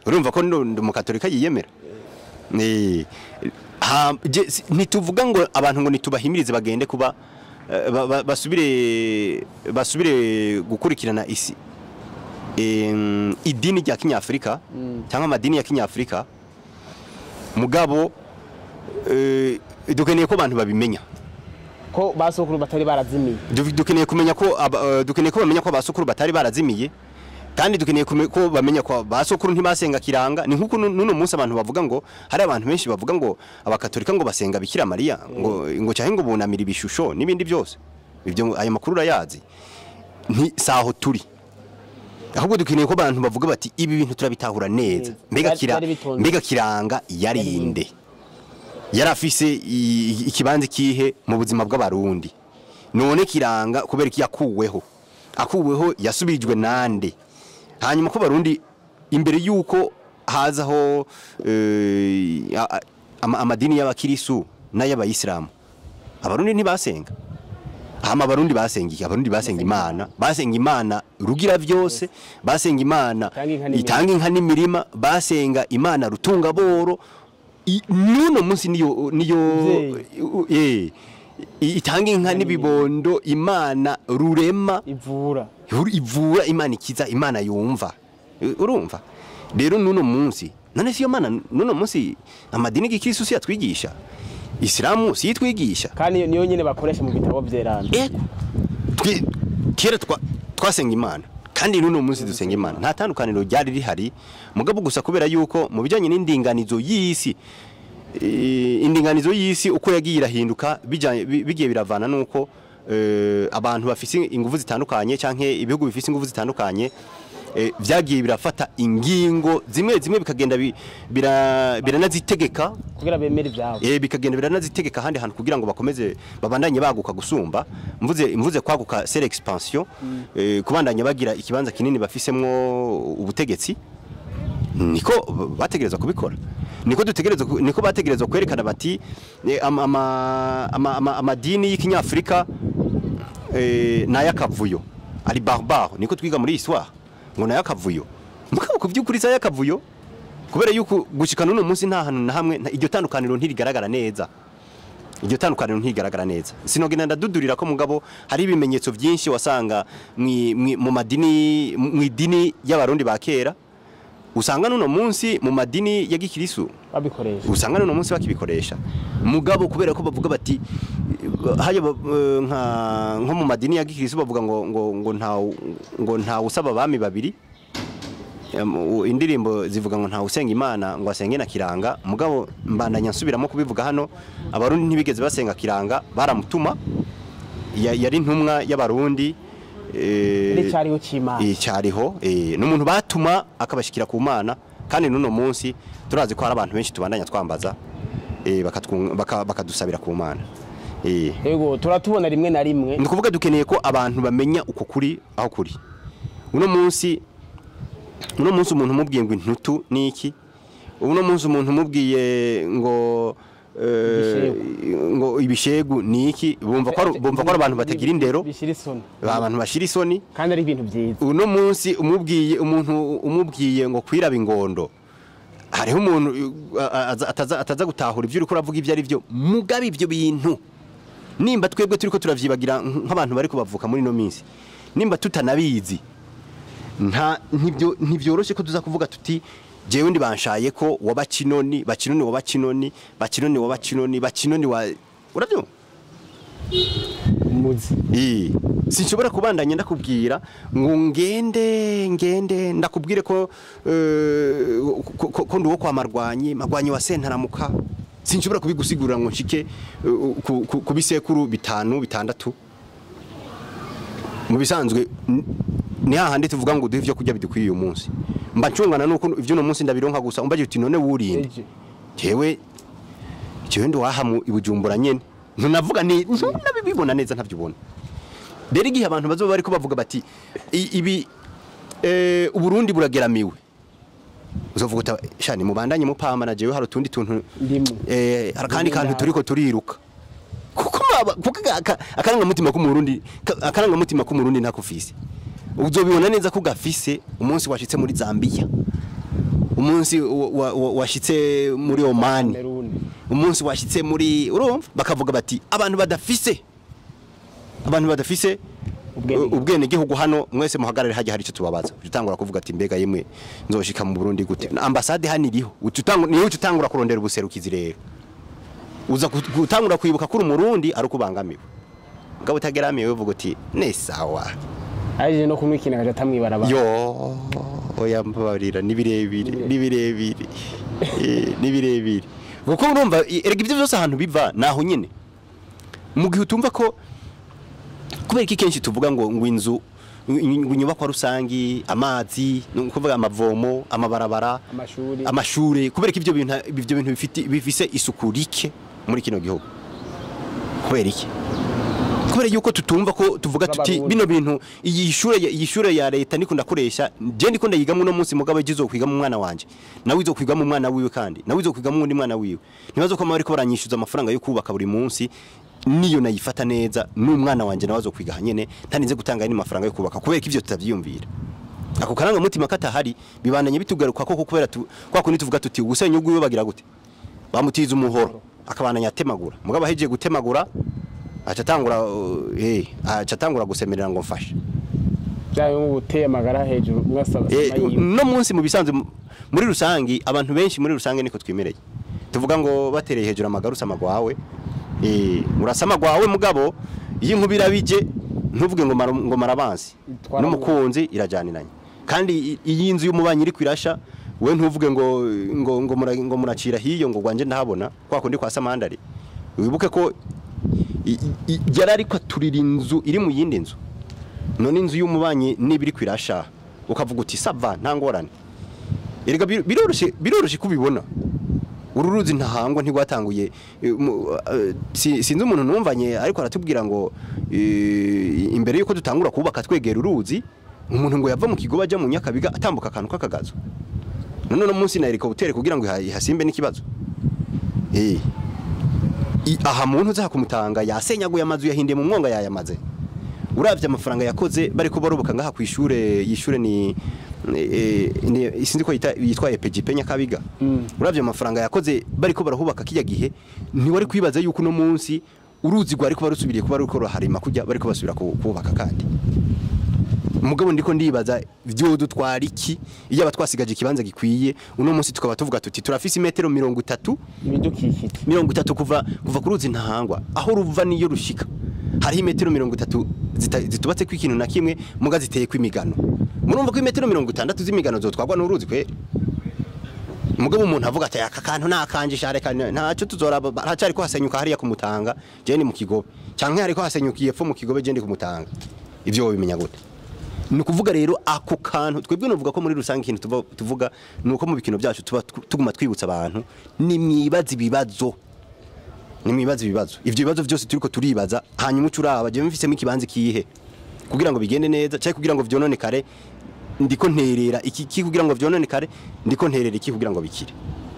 urumva ko ndo- ndi umukatolika yiyemera Eh, ha- je- si- ntituvuga ngo abantu ngo nitubahimirize bagende kuba eh, ba- ba- basubire basubire gukurikirana isi em, idini rya kinyafurika cyangwa amadini ya kinyafurika mugabo eh, dukeneye ko abantu babimenya ko basokuru batari barazimiye Du- dukeneye kumenya ko aba- eh, dukeneye ko bamenya ko abasokuru batari barazimiye kandi dukeneye kume- ko bamenya ko basokuru ntibasenga kiranga ni nkuko nu- nuno munsi abantu bavuga ngo hari abantu benshi bavuga ngo abakatolika ngo basenga bikira mariya ngo ngo cyahe ngo bunamira ibishusho n'ibindi byose ibyo ngo- ayo makuru urayazi nti saho turi ahubwo dukeneye ko abantu bavuga bati ibi bintu turabitahura neza Neza. mbega Byari- kira byari bitonze. mbega kiranga yarinde yari afise i- ikibanza kihe mu buzima bw'abarundi none kiranga kubera ko yakuweho akuweho yasubirijwe nande hanyuma ko barundi imbere y'uko hazaho eh, a- a- ama- amadini y'abakirisu n'ay'abayisilamu abarundi ntibasenga hama abarundi basenga iki abarundi basenga imana basenga imana rugira byose basenga imana Itanga inka n'imirima. itanga inka n'imirima basenga imana rutunga boro I- nuno munsi niyo niyo Muvyeyi. eh i- itanga inka n'ibibondo imana rurema ivura Uru- ivura imana ikiza imana yumva U- urumva rero nuno munsi none siyo mana nuno munsi amadini gikristo si yatwigisha isilamu si yitwigisha kandi niyo nyine bakoresha mu bitabo by'eranda ego twe kera twa- twasenga imana kandi n'uno munsi dusenga imana nta tandukaniro ryari rihari mugabo gusa kubera yuko mu bijyanye n'indinganizo y'isi eh, indinganizo y'isi uko yagiye irahinduka bijanye- bi- bigiye biravana nuko eh, abantu bafise ingufu zitandukanye canke ibihugu bifise ingufu zitandukanye eh, vyagiye birafata ingingo zimwe zimwe bikagenda bi- bira- biranazitegeka kugira bemere ibyabo eh bikagenda biranazitegeka ahandi hantu kugira ngo bakomeze babandanye baguka gusumba mvuze mvuze kwaguka c'est l'expansion eh, kubandanya bagira ikibanza kinini bafisemwo ubutegetsi niko bategerezwa kubikora niko dutegerezwa ku- niko bategerezwa kwerekana bati eh, ama- ama- ama- ama- amadini y'ikinyafurika eh, n'ay'akavuyo ari barbare niko twiga muri histoire ngo n'ay'akavuyo mugabo ku by'ukuri si ay'akavuyo kubera yuko gushika n'uno munsi nta hantu na hamwe nta- iryo tandukaniro ntirigaragara neza iryo tandukaniro ntigaragara neza sinogenda ndadudurira ko mugabo hari ibimenyetso byinshi wasanga mwi- mwi- mu madini mu idini y'abarundi ba kera usanga n'uno munsi mu madini ya gikirisu babikoresha usanga n'uno munsi bakibikoresha mugabo kubera ko bavuga bati haya ba- eh, nka nko mu madini ya gikirisu bavuga ngo ngo ngo nta ngo nta usaba abami babiri Em, u- indirimbo zivuga ngo nta usenga imana ngo asenge na kiranga mugabo mbandanya nsubiramo kubivuga hano abarundi ntibigeze basenga kiranga baramutuma Ya- yari intumwa y'abarundi eh, n'icyariho cy'imana icyariho eh, n'umuntu batuma akabashikira ku mana kandi n'uno munsi turazi ko hari abantu benshi tubandanya twambaza eh, bakatwung- baka- bakadusabira ku mana eh. yego turatubona rimwe na rimwe ni ukuvuga dukeneye ko abantu bamenya uko kuri aho kuri uno munsi uno munsi umuntu umubwiye ngo intutu ni iki uno munsi umuntu umubwiye ngo eh, ngo ibishegu ni iki bumva ko ari- bumva ko ari abantu batagira indero bishyira isoni abantu bashira isoni kandi ari ibintu byiza uno munsi umubwiye umuntu umubwiye ngo kwiraba ingondo hariho umuntu uh, a- aza- ataza ataza gutahura ibyo uri uravuga ibyo ari byo mugabe ibyo bintu nimba twebwe turiko turavyibagira nk- nk'abantu bari kubavuka muri ino minsi nimba tutanabizi nta ntibyo ntibyoroshe ko tuza kuvuga tuti jewe ndi banshaye ko waba kinoni bakinoni waba kinoni bakinoni waba kinoni bakinoni wa urabyumva muzi Ii, sinshobora kubandanya ndakubwira ngo ngende ngende ndakubwire ko eh, ko- ko ko ndi uwo kwa marwanyi marwanyi wa sentaramuka sinshobora kubigusigurira ngo nshike eh, ku- ku- ku bisekuru bitanu bitandatu mu bisanzwe n- ni hahandi tuvuga ngo duhe ibyo kurya bidukwiye uyu munsi mba ncungana nuko ibyo uno munsi ndabironka gusa umbaje uti none wurinde Eje. jewe jewe ndi wahamu ibujumbura nyene ntunavuga ni ntunabibibona neza ntabyubona rero igihe abantu bazoba bariko bavuga bati i- ibi eh, uburundi burageramiwe uzovuga uta shani mubandanye mupamba na jewe hari utundi tuntu Ndimo. eh, hari akandi Ndimo kantu ndaho. turiko turiruka kuko mwaba- kuko aka- aka- akarangamutima k'umurundi ka- akarangamutima k'umurundi ntakufise uzobibona neza ko gafise umunsi washitse muri Zambia umunsi wa- wa- wa- washitse muri Oman Cameroon. umunsi washitse muri urumva bakavuga bati abantu badafise abantu badafise Ubwenegihugu. ubwene gihugu hano mwese muhagarare hajya hari icyo tubabaza utangura kuvuga ati mbega yemwe nzoshika mu Burundi gute ambasade hano iriho utangura niyo utangura kurondera ubuserukizi rero uza gut- gutangura kwibuka kuri umurundi ari ukubangamiwe ngabo utageramiwe uvuga uti ne sawa aje no kumwikina akaja atamwibara abantu yo oya mbabarira ni birebire ni birebire Eh, ni birebire kuko urumva i- erega ibyo byose ahantu biva naho nyine mu gihe utumva ko kubera iki kenshi tuvuga ngo ngo inzu ngo inyubakwa rusangi amazi ni ukuvuga amavomo amabarabara amashuri amashure kubera ko ibyo bintu ibyo bintu bifite bifise isuku rike muri kino gihugu kubera iki kubera yuko tutumva ko tuvuga tuti Z'abarundi. bino bintu iyi shure ya- iyi shure ya leta ndiko ndakoresha je ndiko ndayigamwe no munsi mugabo ejo kwiga mu mwana wanje nawe izokwiga mu mwana wiwe kandi nawe izokwiga mu wundi mwana wiwe ntibazo ko bariko baranyishyuza amafaranga yo kubaka buri munsi niyo nayifata neza n'umwana wanje nawe azokwiga hanyene ntarinze gutanga ni mafaranga yo kubaka kubera ko ivyo tutavyiyumvira ako karanga mutima katahari bibananye bitugaruka koko kubera tu, kwa kundi tuvuga tuti ubusenya ubwiwe bagira gute bamutiza umuhoro akabananya atemagura mugabo ahejeje gutemagura aca atangura uh, eh aca atangura gusemerera ngo mfashe byayo ngo guteye amagara hejuru mwasaba Eh, sama yiwe. no munsi mu bisanzwe mu- muri rusangi abantu benshi muri rusange niko twimereye tuvuga ngo batereye hejuru amagara usama gwawe eh urasama gwawe mugabo iyo inkuba irabije ntuvuge ngo mara- ngo marabansi Itwara n'umukunzi irajyaniranye kandi i- iyi nzu y'umubanyi iri kwirasha we ntuvuge ngo ngo ngo, mura, ngo muracira hiyo ngo gwanje ndahabona kwa kundi kwa samandari wibuke ko i- i- yari ariko aturira inzu iri mu yindi nzu none inzu y'umubanyi niba iri kwirasha ukavuga uti sava nta ngorane erega bir- biroroshye biroroshye kubibona uru ruzi ntahangwa ntigwatanguye eh, mu- eh, si- sinzi umuntu numvanye ariko aratubwira ngo eh, imbere yuko dutangura kubaka twegera uruzi umuntu ngo yava mu kigo bajya mu nyakabiga atambuka akantu k'akagazo none uno munsi na helikoptere kugira ngo iha- ihasimbe n'ikibazo eh I- aha muntu uza kumutanga yasenyaguye amazu yahindiye mu mwonga yayamaze uravye amafaranga yakoze bari ko barubuka ngaha ku ishure yishure ni eh, ni sinzi ko yita yitwa EPGP Nyakabiga uravye amafaranga yakoze bari ko barahubaka kijya gihe ntiwari kwibaza yuko no munsi uruzi rwari ko barusubiriye kuba ruko ruharima kujya bari ko basubira ku- kubaka kandi mugabo ndiko ndibaza vyo dutwara iki iyo aba twasigaje ikibanza gikwiye uno munsi tukaba tuvuga tuti turafise imetero mirongo itatu ibidukikije mirongo itatu kuva kuva ku ruzi ntahangwa aho ruva niyo rushika hariho imetero mirongo itatu zita- zitubatse ko ikintu na kimwe muga ziteye ko imigano murumva ko imetero mirongo itandatu z'imigano zotwagwa n'uruzi kweri mugabo umuntu avuga ati aka kantu nakanjisha reka ntacyo tuzoraba haracari ko hasenyuka hariya kumutanga je ni mu kigobe canke hariko hasenyukiye epfo mu kigobe je ndi kumutanga ivyo wobimenya gute ni ukuvuga rero ako kantu twebwe nuvuga ko muri rusange ikintu tuva- tuvuga ni uko mu bikino byacu tuba tu- tuguma twibutsa abantu ni mwibaza ibibazo ni mwibaza ibibazo ivyo bibazo byose turiko turibaza hanyuma uca uraba jewe mfisemo ikibanza kihe kugira ngo bigende neza cyangwa kugira ngo vyononekare ndiko nterera iki ki kugira ngo vyononekare ndiko nterera iki kugira ngo bikire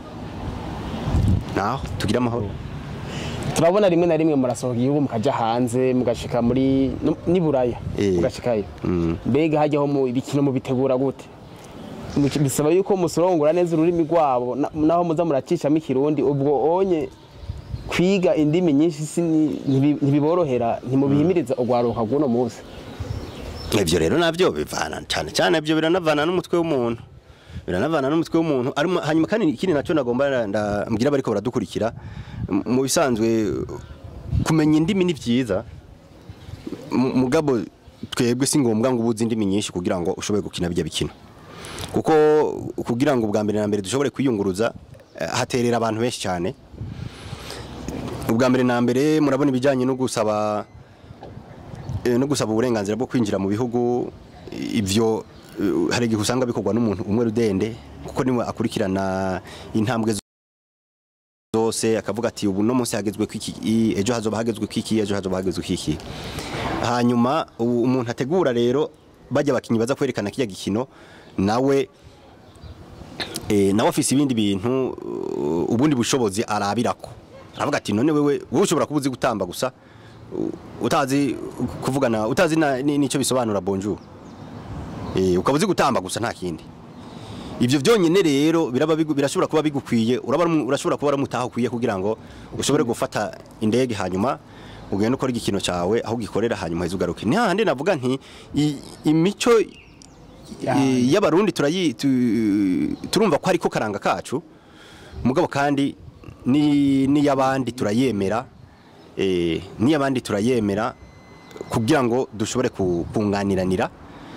naho tugira amahoro turabona rimwe na rimwe murasohoka igihugu mukaja hanze mugashika muri no- ni buraya Eh. mugashikayo Mm. mbega hajyaho mu ibikino mubitegura gute Muci- bisaba yuko musorongora neza ururimi rwabo na- naho muza muracishamo ikirundi ubwo onye kwiga indimi nyinshi si ni- ntibi- ntibiborohera ntimubihimiriza urwaruka rw'uno munsi ivyo rero navyo bivana cyane cyane ivyo biranavana n'umutwe w'umuntu biranavana n'umutwe w'umuntu arimo hanyuma kandi ikindi nacyo nagomba ndambwira bariko baradukurikira m- mu bisanzwe kumenya indimi ni vyiza M- mugabo twebwe si ngombwa ngo ubuze indimi nyinshi kugira ngo ushobore gukina bijya bikino kuko kugira ngo ubwa mbere na mbere dushobore kwiyunguruza eh, haterera abantu benshi cyane ubwa mbere na mbere murabona ibijyanye no gusaba eh, no gusaba uburenganzira bwo kwinjira mu bihugu ivyo eh, hari igihe usanga bikorwa n'umuntu umwe rudende kuko niwe akurikirana intambwe zose akavuga ati ubu no munsi hagezwe kwiki i- ejo hazoba hagezwe kwiki ejo hazoba hagezwe kwiki hanyuma u- umuntu ategura rero bajya bakinyi baza kwerekana kijya gikino nawe eh, nawe afise ibindi bintu uh, ubundi bushobozi arabirako aravuga ati none wewe wowe ushobora kuba uzi gutamba gusa u- utazi kuvugana utazi na- ni- nico bisobanura bonjour eh ukaba uzi gutamba gusa nta kindi ivyo byonyine rero biraba bigu- birashobora kuba bigukwiye uraba urashobora kuba ramutaha ukwiye kugira ngo ushobore gufata indege hanyuma ugende ukora igikino cyawe aho ugikorera hanyuma heza ugaruke ni hahandi navuga nti i- imico i- y'abarundi turayi tu- turumva ko ariko karanga kacu mugabo kandi ni n'iy'abandi turayemera eh, n'iy'abandi turayemera kugira ngo dushobore ku- kunganiranira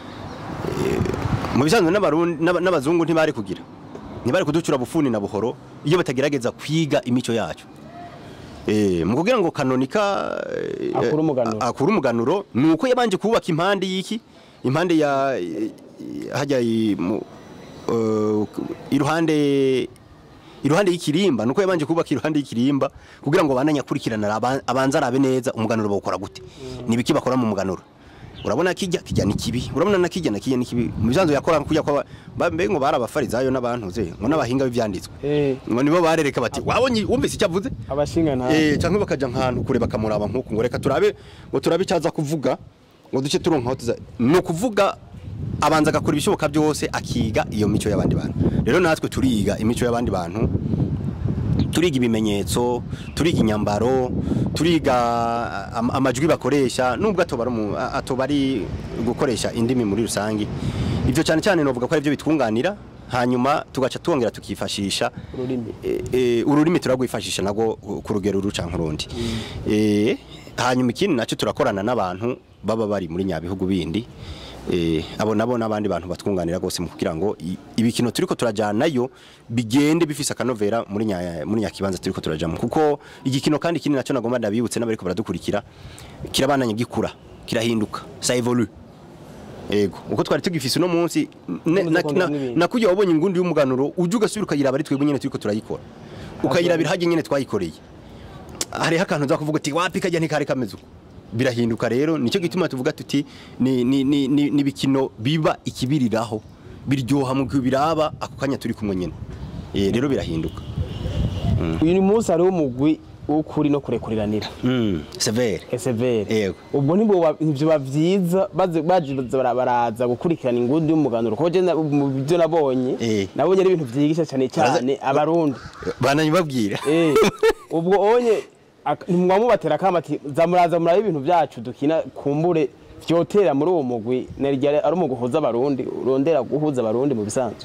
mu bisanzwe n'abarundi n'aba- n'abazungu ntibari kugira ntibari kuducura bufuni na buhoro iyo batagerageza kwiga imico yacu Eh, mu kugira ngo kanonika eh, Akure umuganuro. a- akure umuganuro ni uko yabanje kubaka impande y'iki impande ya eh, hajya i- mu- eh, iruhande iruhande y'ikirimba nuko yabanje kubaka iruhande y'ikirimba kugira ngo bandanye akurikirana aba- abanze arabe neza umuganuro bawukora gute ni ibiki bakora mu muganuro urabona kijya kijya ni kibi urabona na kijya na kijya ni kibi mu bisanzwe yakora kujya kwa ba- mbe ngo barabafarizayo n'abantu ze ngo n'abahinga b'ivyanditswe Eh. ngo nibo barereka bati wabonye wumvise icyo avuze abashinga nta eh cyangwa bakaja nkantu kure bakamuraba nkuko ngo reka turabe ngo turabe icyaza kuvuga ngo duce turonka aho tuza ni ukuvuga abanza agakora ibishoboka byose akiga iyo mico y'abandi bantu rero natwe turiga imico y'abandi bantu turiga ibimenyetso turiga inyambaro turiga am- amajwi bakoresha nubwo atoba ari umu- a- atoba ari gukoresha indimi muri rusange ibyo cyane cyane novuga ko ari byo bitwunganira hanyuma tugaca twongera tukifashisha Ururimi. e, e, ururimi turagwifashisha nagwo ku rugero ruca nk'urundi e, hanyuma ikindi nacyo turakorana n'abantu baba bari muri nyabihugu bindi e, abo nabo n'abandi bantu batwunganira rwose mu kugira ngo i- ibikino turiko turajanayo bigende bifise akanovera muri nya, muri nyakibanza turiko turajamo kuko igikino kandi ikindi nacyo nagomba ndabibutse n'abariko baradukurikira kirabananye gikura kirahinduka ça évolue Ego, uko twari tugifise uno munsi ne- na- Ukomeza na- n'ibindi. nakujya wabonye ingundi y'umuganuro uje ugasubira ukayiraba ari twebwe nyene turiko turayikora ukayirabira hajye nyene twayikoreye hariho akantu uza kuvuga uti wapi kajya ntikari kameze uko birahinduka rero nicyo gituma tuvuga tuti ni ni ni ni ni bikino biba ikibiriraho biryoha mu gihe biraba ako kanya turi kumwe nyene eh rero birahinduka uyu munsi hariho umugwi w'ukuri no kurekuriranira mm severe esevere Yego. ubwo ntibwo biba byiza baze baje bara- baraza gukurikirana ingundi y'umuganuro kuko je na- mu byo nabonye Eh. nabonye ari ibintu byigisha cyane cyane abarundi bananye babwira Eh, ubwo onye ak- ntimwamubatera akama ati zamuraza murabe ibintu byacu dukina kumbure vyotera muri uwo mugwi nerya ari umugwi uhuza abarundi urondera guhuza abarundi mu bisanzwe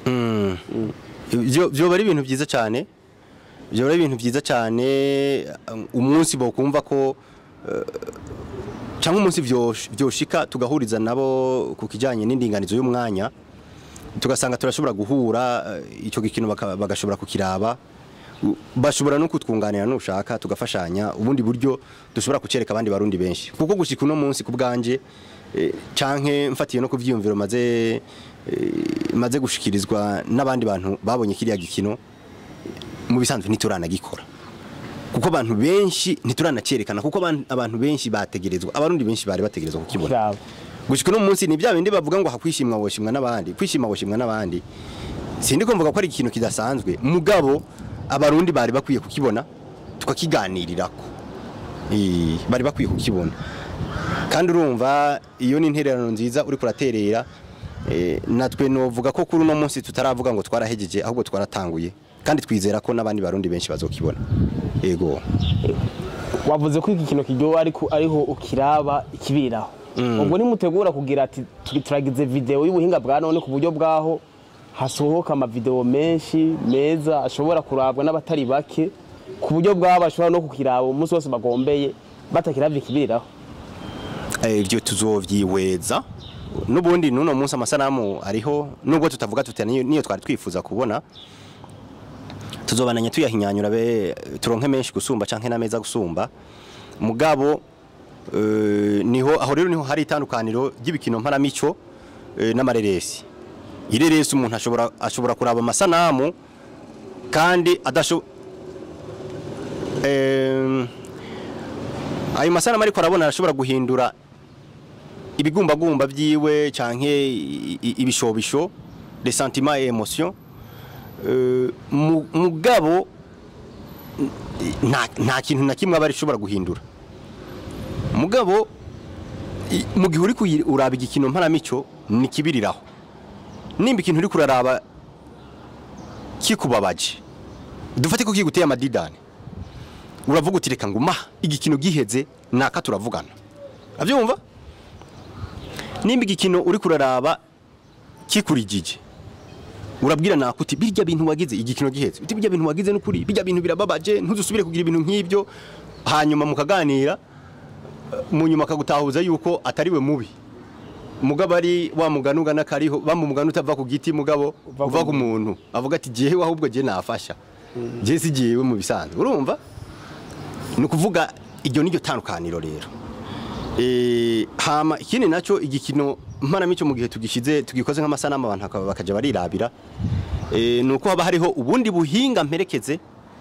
Byo- byoba ari ibintu byiza cyane byoba ari ibintu byiza cyane um, umunsi bokumva ko eh, cyangwa umunsi vyosh- vyoshika tugahuriza nabo ku kijanye n'indinganizo y'umwanya tugasanga turashobora guhura eh, icyo gikino baka- bagashobora kukiraba U- bashobora no kutwunganira nushaka tugafashanya ubundi buryo dushobora kucereka abandi barundi benshi kuko gushika uno munsi ku bwanje eh, canke mfatiye no ku vyiyumviro maze eh, maze gushikirizwa n'abandi bantu babonye kiriya gikino mu bisanzwe ntituranagikora kuko abantu benshi ntituranacerekana kuko abantu- abantu benshi bategerezwa abarundi benshi bari bategerezwa kukibona kiraba gushika uno munsi ni bya bindi bavuga ngo hakwishimwa woshimwa n'abandi kwishima woshimwa n'abandi sindi ko mvuga ko ari ikintu kidasanzwe mugabo abarundi bari bakwiye kukibona tukakiganirirako Eh, bari bakwiye kukibona kandi urumva iyo ni intererano nziza uri kuraterera eh, natwe novuga ko kuri uno munsi tutaravuga ngo twarahejeje ahubwo twaratanguye kandi twizera ko n'abandi barundi benshi bazokibona yego wavuze ko iki kintu kiryoha ariko ariho ukiraba ikibiraho ubwo nimutegura kugira ati turi- turagize video y'ubuhinga bwa none ku buryo bwaho hasohoka amavideo menshi meza ashobora kurabwa n'abatari bake ku buryo bwabo bashobora no kukiraba umunsi wose bagombeye batakiravye ikibiriraho Eh, ibyo tuzovyihweza n'ubundi n'uno munsi amasanamu ariho nubwo tutavuga tuti niyo niyo twari twifuza kubona tuzobananya tuyahinyanyura be turonke menshi gusumba canke n'ameza gusumba mugabo eh, niho aho rero niho hari itandukaniro ry'ibikino mparamico eh, n'amareresi ireresi umuntu ashobora ashobora kuraba amasanamu kandi adasho eh, ayo masanamu ariko arabona arashobora guhindura ibigumbagumba byiwe canke i- i- ibishobisho les sentiments et émotions Euh, mu- mugabo nta nta kintu na kimwe aba arishobora guhindura mugabo i- mu gihe uri kuyi- uraba igikino mparamico ni kibiriraho nimba ikintu uri kuraraba kikubabaje dufate ko kiguteye amadidane uravuga uti reka ngo ma igikino giheze naka turavugana abyumva nimba igikino uri kuraraba kikurijije urabwira nako uti birya bintu wagize igikino giheze uti birya bintu wagize n'ukuri birya bintu birababaje ntuzusubire kugira ibintu nk'ibyo hanyuma mukaganira mu nyuma akagutahuza yuko atari we mubi mugabo ari wa mugani ugana kariho bamu mugani utava ku giti mugabo Uva ku uva ku muntu avuga ati jewe ahubwo je nafasha je si jewe mu bisanzwe urumva ni ukuvuga iryo niryo tandukaniro rero Eh, hama ikindi nacyo igikino mpanamico mu gihe tugishize tugikoze nk'amasanamu abantu bakaba- bakaja barirabira Eh, ni uko haba hariho ubundi buhinga mperekeze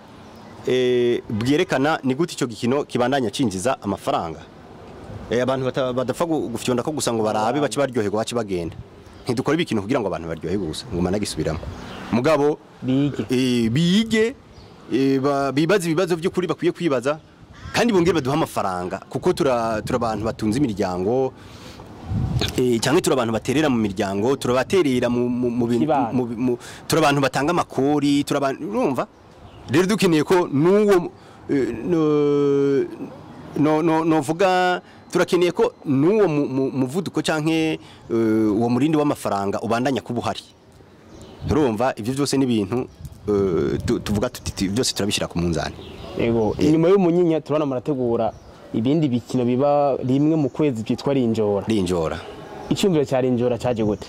eh, bwerekana ni gute icyo gikino kibandanya cinjiza amafaranga Eh, abantu bata- badapfa gu- gufyonda ko gusa ngo barabe bace baryoherwa bace bagenda ntidukora ibikino kugira ngo abantu baryoherwe gusa ngo managisubiramo mugabo bige eh, bige eh, ba- bibaze ibibazo by'ukuri bakwiye kwibaza kandi bongere baduha amafaranga kuko tura tura abantu batunze imiryango eh, cyangwa turi abantu baterera mu miryango turabaterera mu mu mu bintu- Kibano. mu- mu- turi abantu batanga amakori turi abantu urumva rero dukeneye ko n'uwo eh, no- no no novuga turakeneye ko n'uwo mu- mu- muvuduko canke eh, uwo murindi w'amafaranga ubandanya kuba uhari urumva ibyo byose ni ibintu eh, tu- tuvuga tuti tu- byose turabishyira ku munzani Ego, inyuma y'umunyinya turabona murategura ibindi bikino biba rimwe mu kwezi byitwa rinjora rinjora icyumviro cya rinjora cyaje gute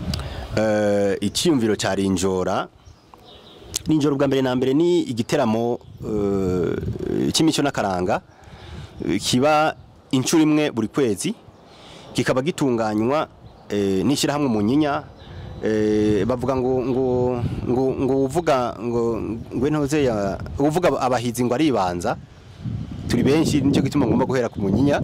Eh, icyiyumviro cya rinjora rinjora ubwa mbere na mbere ni igiteramo eh, cy'imico n'akaranga eh, kiba inshuro imwe buri kwezi kikaba gitunganywa eh, n'ishyirahamwe munyinya eh, bavuga ngo ngo ngo ngo uvuga ngo ngo ntoze ya uvuga abahizi ngo aribanza turi benshi nicyo gituma ngomba guhera ku munyinya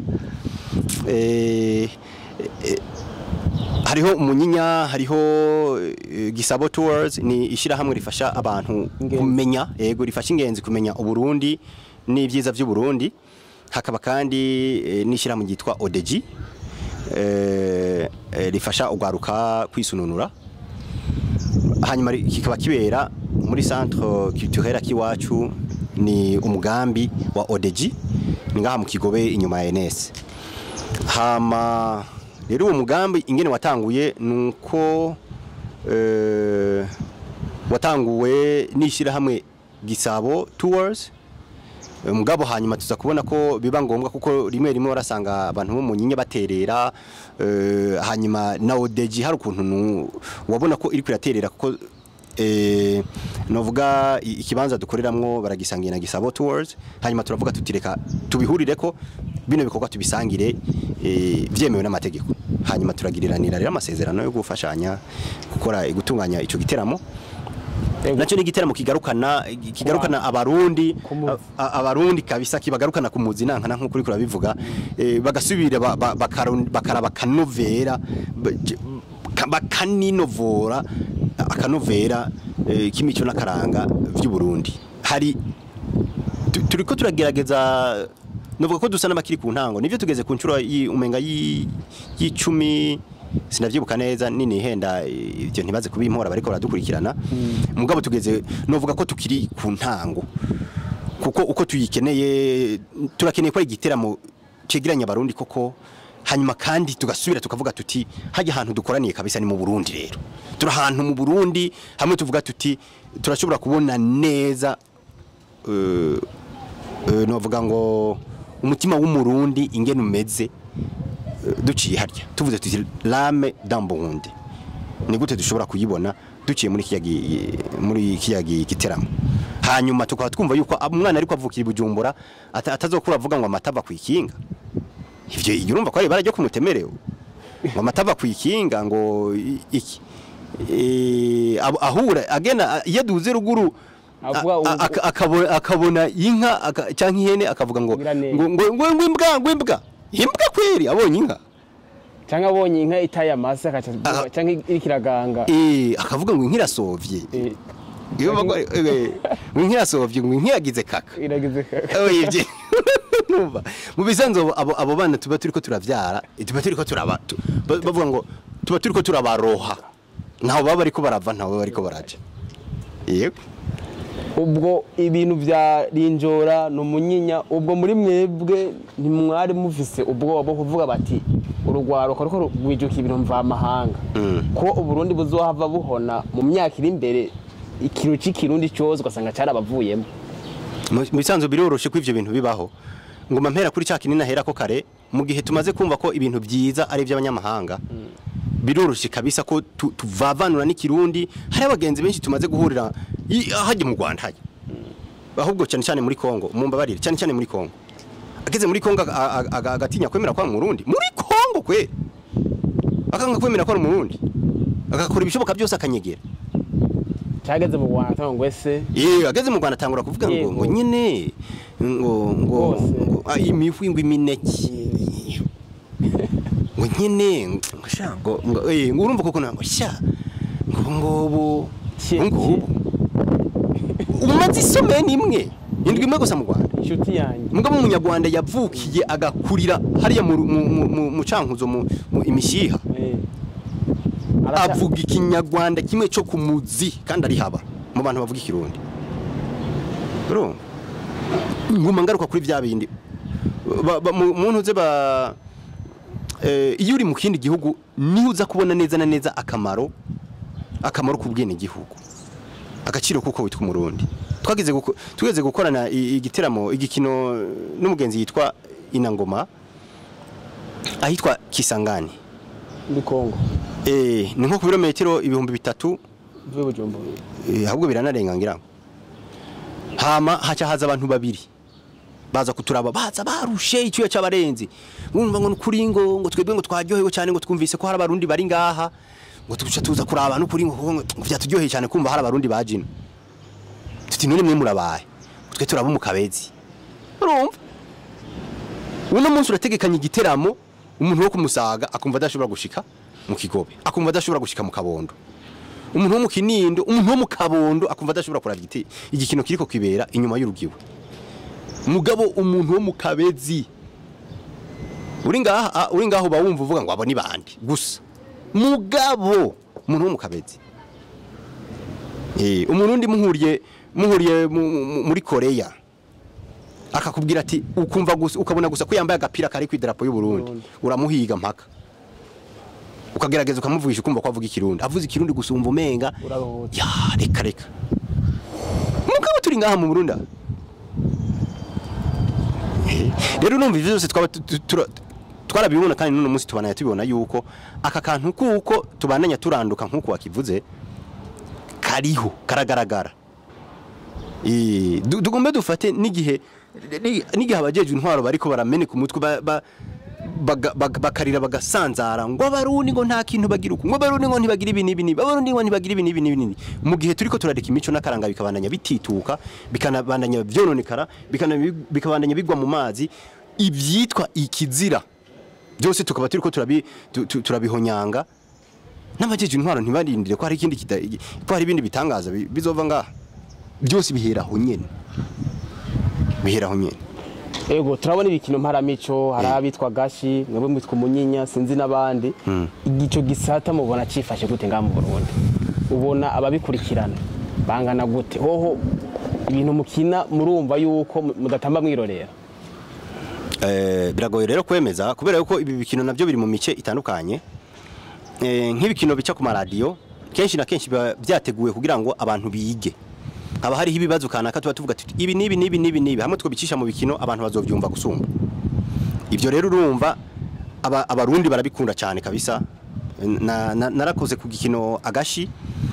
eh, eh, hariho umunyinya hariho eh, gisabo tours ni ishyirahamwe rifasha abantu Ingenzi. kumenya yego rifasha ingenzi kumenya uburundi n'ibyiza by'uburundi hakaba kandi eh, n'ishyirahamwe ryitwa odeji eh, eh, rifasha ugwaruka kwisununura hanyuma ri- kikaba kibera muri centre culturel akiwacu ni umugambi wa odeji ni ngaha mu kigobe inyuma ya NS hama rero uwo mugambi ingene watanguye nuko eh, watanguwe n'ishyirahamwe gisabo tours Eh, mugabo hanyuma tuza kubona ko biba ngombwa kuko rimwe rimwe warasanga abantu bo mu nyinya baterera eh, hanyuma na odeji hari ukuntu nu- wabona ko iri kwiraterera kuko eh, novuga i- ikibanza dukoreramwo baragisangiye na gisabo tours hanyuma turavuga tutireka tubihurire ko bino bikorwa tubisangire eh, byemewe n'amategeko hanyuma turagiriranira rero amasezerano yo gufashanya gukora gutunganya ico giteramo Ego. nacyo ni igiteramo kigarukana kigarukana abarundi Kumuzi. a- a- abarundi kabisa kibagarukana ku muzi nankana nk'uko uri kurabivuga eh, bagasubira ba- ba- bakaru- bakaraba akanovera ba- j- ka- bakaninovora akanovera eh, k'imico n'akaranga by'uburundi hari tu- turiko turagerageza novuga ko dusa n'abakiri ku ntango nivyo tugeze ku nshuro yi- umenga yi- y'icumi sinavyibuka neza nini henda ivyo ntibaze kubimpora bariko baradukurikirana mugabo tugeze novuga ko tukiri ku ntango kuko uko tuyikeneye turakeneye ko ari igiteramo cegeranya abarundi koko hanyuma kandi tugasubira tukavuga tuti hajya ahantu dukoraniye kabisa ni mu Burundi rero turi ahantu mu Burundi hamwe tuvuga tuti turashobora kubona neza eh, eh, novuga ngo umutima w'umurundi ingene umeze eh, duciye harya tuvuze tuti lame dambundi ni gute dushobora kuyibona duciye muri kiya gi- muri kiya gi- giteramo hanyuma tukaba twumva yuko umwana ariko avukira i Bujumbura ata- atazokura avuga ngo amata ava kwikinga ivyo iyo urumva ko ari ibara ryo kumutemerewe ngo amata ava kwikinga ngo i- iki Eh, ab- ahura agena iyo duze ruguru Avuga a- ubu- a- aka- akabona akabona inka aka- canke ihene akavuga ngo Ngira neza. ngo ngo ngo ngo imbwa ngo imbwa imbwa kweri abonye inka cyangwa abonye inka itaye amase akaca Aha. cyangwa iri kiraganga eh akavuga ngo inka irasovye Eh, iyo bago eh, ngo inka irasovye ngo inka yagize kaka iragize oye ibyo numva mu bisanzwe abo- abo abo bana tuba turiko turavyara eh, tuba turiko turaba tu- ba- bavuga ngo tuba turiko turabaroha ntaho baba bariko barava ntaho baba bariko baraja yego ubwo ibintu bya rinjora ni umunyinya ubwo muri mwebwe ntimwari muvise ubwoba bwo kuvuga bati urugwaruka ruko rwijuka ibintu mvamahanga ko uburundi buzohava buhona mu myaka iri imbere ikintu cy'ikirundi cyose ugasanga cyarabavuyemo mu mu bisanzwe biroroshe ko ivyo bintu bibaho ngoma mpera kuri cya kinini ahera ko kare mu gihe tumaze kumva ko ibintu byiza ari iby'abanyamahanga biroroshe kabisa ko tu- tuvavanura n'ikirundi hari abagenzi benshi tumaze guhurira i- hajya mu Rwanda hajya ahubwo cyane cyane muri Kongo mumbabarire cyane cyane muri Kongo ageze muri Kongo aga- aga- aga- agatinya kwemera kwa mu Burundi muri Kongo kwe akanga kwemera kwa mu Burundi agakora ibishoboka byose akanyegera cyageze mu rwanda cyangwa ngo ese Ye ageze mu Rwanda atangura kuvuga ngo Yego. ngo nyine ngo ngo Rwose. ngo, ah, imihwi ngo imineke ngo nyine ngo sha ngo ngo eh ngo urumva koko ngo sha ngo ngobo Cye- ngo umaze isomeye nimwe indwi imwe gusa mu Rwanda inshuti yanjye mugabo umunyarwanda yavukiye agakurira hariya mu mu mu, mu, mu cankuzo mu, mu imishiha eh, araca- avuga ikinyarwanda kimwe cyo ku muzi kandi ari haba mu bantu bavuga ikirundi urumva nguma ngaruka kuri bya bindi Ba- ba- mu mu ntuze ba eh, iyo uri mu kindi gihugu niho uza kubona neza na neza akamaro akamaro k'ubwene gihugu agaciro kuko witwa umurundi twageze guko- tugeze gukorana i- igiteramo igikino n'umugenzi yitwa inangoma ahitwa kisangani muri kongo Eh, ni nko ku birometero ibihumbi bitatu mvuye bujumbura eh, ahubwo biranarenga ngira ngo hama haca haza abantu babiri baza kuturaba baza barushe icyuya cy'abarenzi wumva ngo nukuri ngo ngo twebwe ngo twaryohewe cyane ngo twumvise ko hari abarundi bari ngaha ngo tuca tuza kuraba nukuri ngo ngo ngo byaturyoheye cyane kumva hari abarundi bajina tuti none mwe murabaye twe turaba mu kabezi urumva uno munsi urategekanya igiteramo umuntu wo kumusaga akumva adashobora gushika mu kigobe akumva adashobora gushika mu kabondo umuntu wo mu kinindo umuntu wo mu kabondo akumva adashobora kuraba igiti igikino kiriko kibera inyuma y'urugiwe mugabo umuntu wo mu kabezi uri ngaha ah, uri ngaho uba wumva uvuga ngo abo ni bandi gusa mugabo umuntu wo mu kabezi eh umuntu undi muhuriye muhuriye mu- mu- muri Korea akakubwira ati ukumva gusa ukabona gusa ko yambaye agapira kari ku idarapo y'u Burundi Burundi. uramuhiga mpaka ukagerageza ukamuvugisha ukumva ko avuga ikirundi avuze ikirundi gusa umva umenga Uraruhutse. ya reka reka mugabo turi ngaha mu Burundi aha. rero numva ivyo byose twaba tu- tu- tura- twarabibona kandi n'uno munsi tubanaya tubibona yuko aka kantu kuko tubananya turanduka nk'uko wakivuze kariho karagaragara Eh, du- tugombe dufate n'igihe ni- n'igihe abajejwe intwaro bariko barameneka umutwe ba- ba- baga- baga- bakarira bagasanzara ngo abarundi ngo nta kintu bagira uku ngo abarundi ngo ntibagira ibi n'ibi n'ibi abarundi ngo ntibagira ibi n'ibi n'ibi n'ibi mu gihe turiko turareka imico n'akaranga bikabandanya bitituka bikanabandanya vyononekara bikana- bikabandanya bigwa mu mazi ivyitwa ikizira byose tukaba turiko turabi tu- tu- turabihonyanga n'abajeje intwaro ntibarindire ko hari ikindi kita- ko hari ibindi bitangaza bi- bizova ngaha byose bihera aho nyene bihera aho nyene ego turabona ibikino mparamico hari Eh. abitwa gashi mwebwe mwitwa umunyinya sinzi n'abandi igico gisata mubona cifashe gute ngaha mu burundi ubona ababikurikirana bangana gute hoho ibintu mukina murumva yuko mu- mudatamba mwirorera Eh, biragoye rero kwemeza kubera yuko ibi bikino nabyo biri mu mice itandukanye Eh, nk'ibikino bica ku maradiyo kenshi na kenshi biba byateguwe kugira ngo abantu bige haba hariho ibibazo kanaka tuba tuvuga tuti ibi n'ibi n'ibi n'ibi n'ibi hamwe twabicisha mu bikino abantu bazovyumva gusumba ibyo rero urumva aba- abarundi barabikunda cyane kabisa na, na, narakoze ku gikino agashi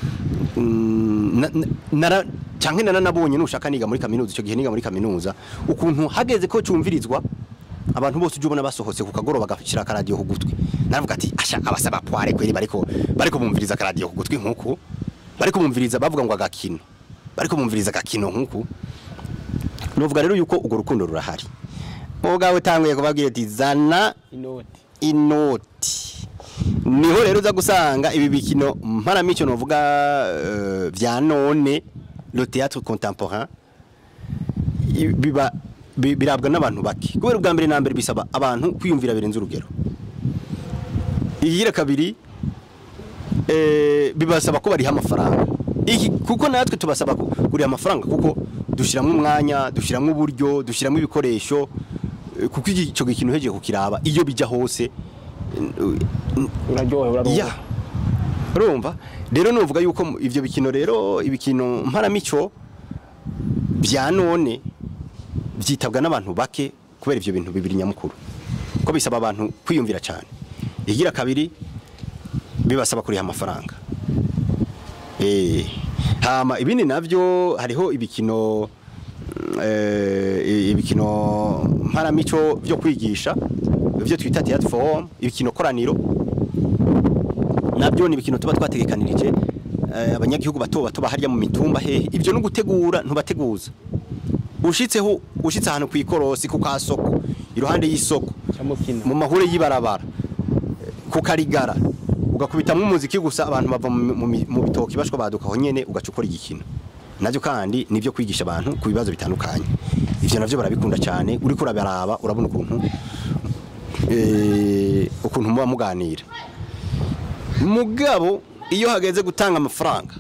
Mm, na- na- nara canke naranabonye nushaka niga muri kaminuza icyo gihe niga muri kaminuza ukuntu hageze ko cumvirizwa abantu bose uje ubona basohotse ku kagoroba bagashira akaradiyo ku gutwi naravuga ati asha abasaba kware kweri bariko bariko bumviriza akaradiyo ku gutwi nkuku bariko bumviriza bavuga ngo agakino bariko bumviriza agakino nkuku novuga rero yuko urwo rukundo rurahari mugawe tanguye kubabwira ati zana inoti inoti niho rero uza gusanga ibi bikino mparamico novuga uh, vya none le théâtre contemporain i- biba bi- birabwa n'abantu bake kubera ubwa mbere na mbere bisaba abantu kwiyumvira birenze urugero igira kabiri eh, bibasaba ko bariha amafaranga iki kuko natwe tubasaba ku- kuriha amafaranga kuko dushyiramo umwanya dushyiramo uburyo dushyiramo ibikoresho eh, kuko iki- icyo kintu hejeje kukiraba iyo bijya hose uraryohe uraryohe ya urumva rero nuvuga yuko mu- ivyo bikino rero ibikino mparamico bya none byitabwa n'abantu bake kubera ivyo bintu bibiri nyamukuru ko bisaba abantu kwiyumvira cyane igira kabiri bibasaba kuriha amafaranga eh hama ibindi navyo hariho ibikino eh, ibikino mparamico byo kwigisha ibyo twita theatre form ibikino koraniro nabyo ni ibikino tuba twategekanirije eh, abanyagihugu bato bato baharya mu mitumba hehe ibyo no gutegura ntubateguza ushitseho ushitse ahantu kwikorosi ku kasoko iruhande y'isoko cyamukina mu mahure y'ibarabara ku karigara ugakubitamo umuziki gusa abantu bava mu, mu, mu bitoki bashwa badukaho nyene ugaca ukora igikino navyo kandi nivyo kwigisha abantu ku bibazo bitandukanye ivyo navyo barabikunda cyane uriko urabaraba urabona ukuntu eh, ukuntu muba muganira mugabo iyo hageze gutanga amafaranga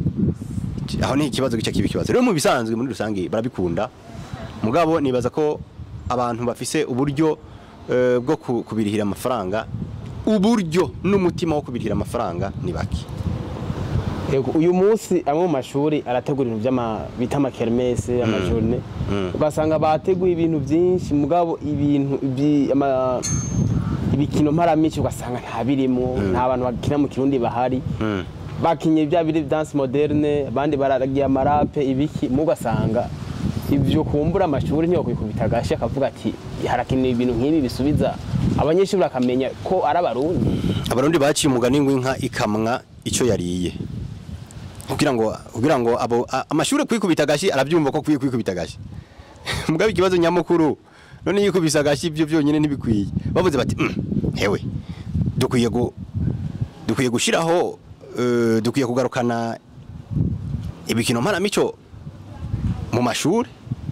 aho ni ikibazo gice kiba ikibazo rero mu bisanzwe muri rusange barabikunda mugabo nibaza ko abantu bafise uburyo eh, bwo ku- kubirihira amafaranga uburyo n'umutima wo kubirihira amafaranga ni bake Yego, uyu munsi amwe mu mashuri arategura ibintu by'ama bita amakermese amajorne ugasanga bateguye ibintu byinshi mugabo ibintu ibyi- ama- ibikino mparamico ugasanga nta birimo nta bantu bakina mu kirundi bahari bakinye bya biri dance moderne abandi baragiye amarape ibiki mu ugasanga ibyo kumbura amashuri niyo kwikubita agashi akavuga ati harakenewe ibintu nk'ibi bisubiza abanyeshuri bakamenya ko ari abarundi abarundi baciye umugani w'inka ikamwa icyo yariye kugira ngo kugira ngo abo a- amashuri kwikubita agashi arabyumva ko kwiye kwikubita agashi mugabe ikibazo nyamukuru none yikubisa agashi ibyo byonyine ntibikwiye bavuze bati "Mm, hewe dukwiye gu dukwiye gushiraho eh, dukwiye kugarukana ibikino mparamico mu mashuri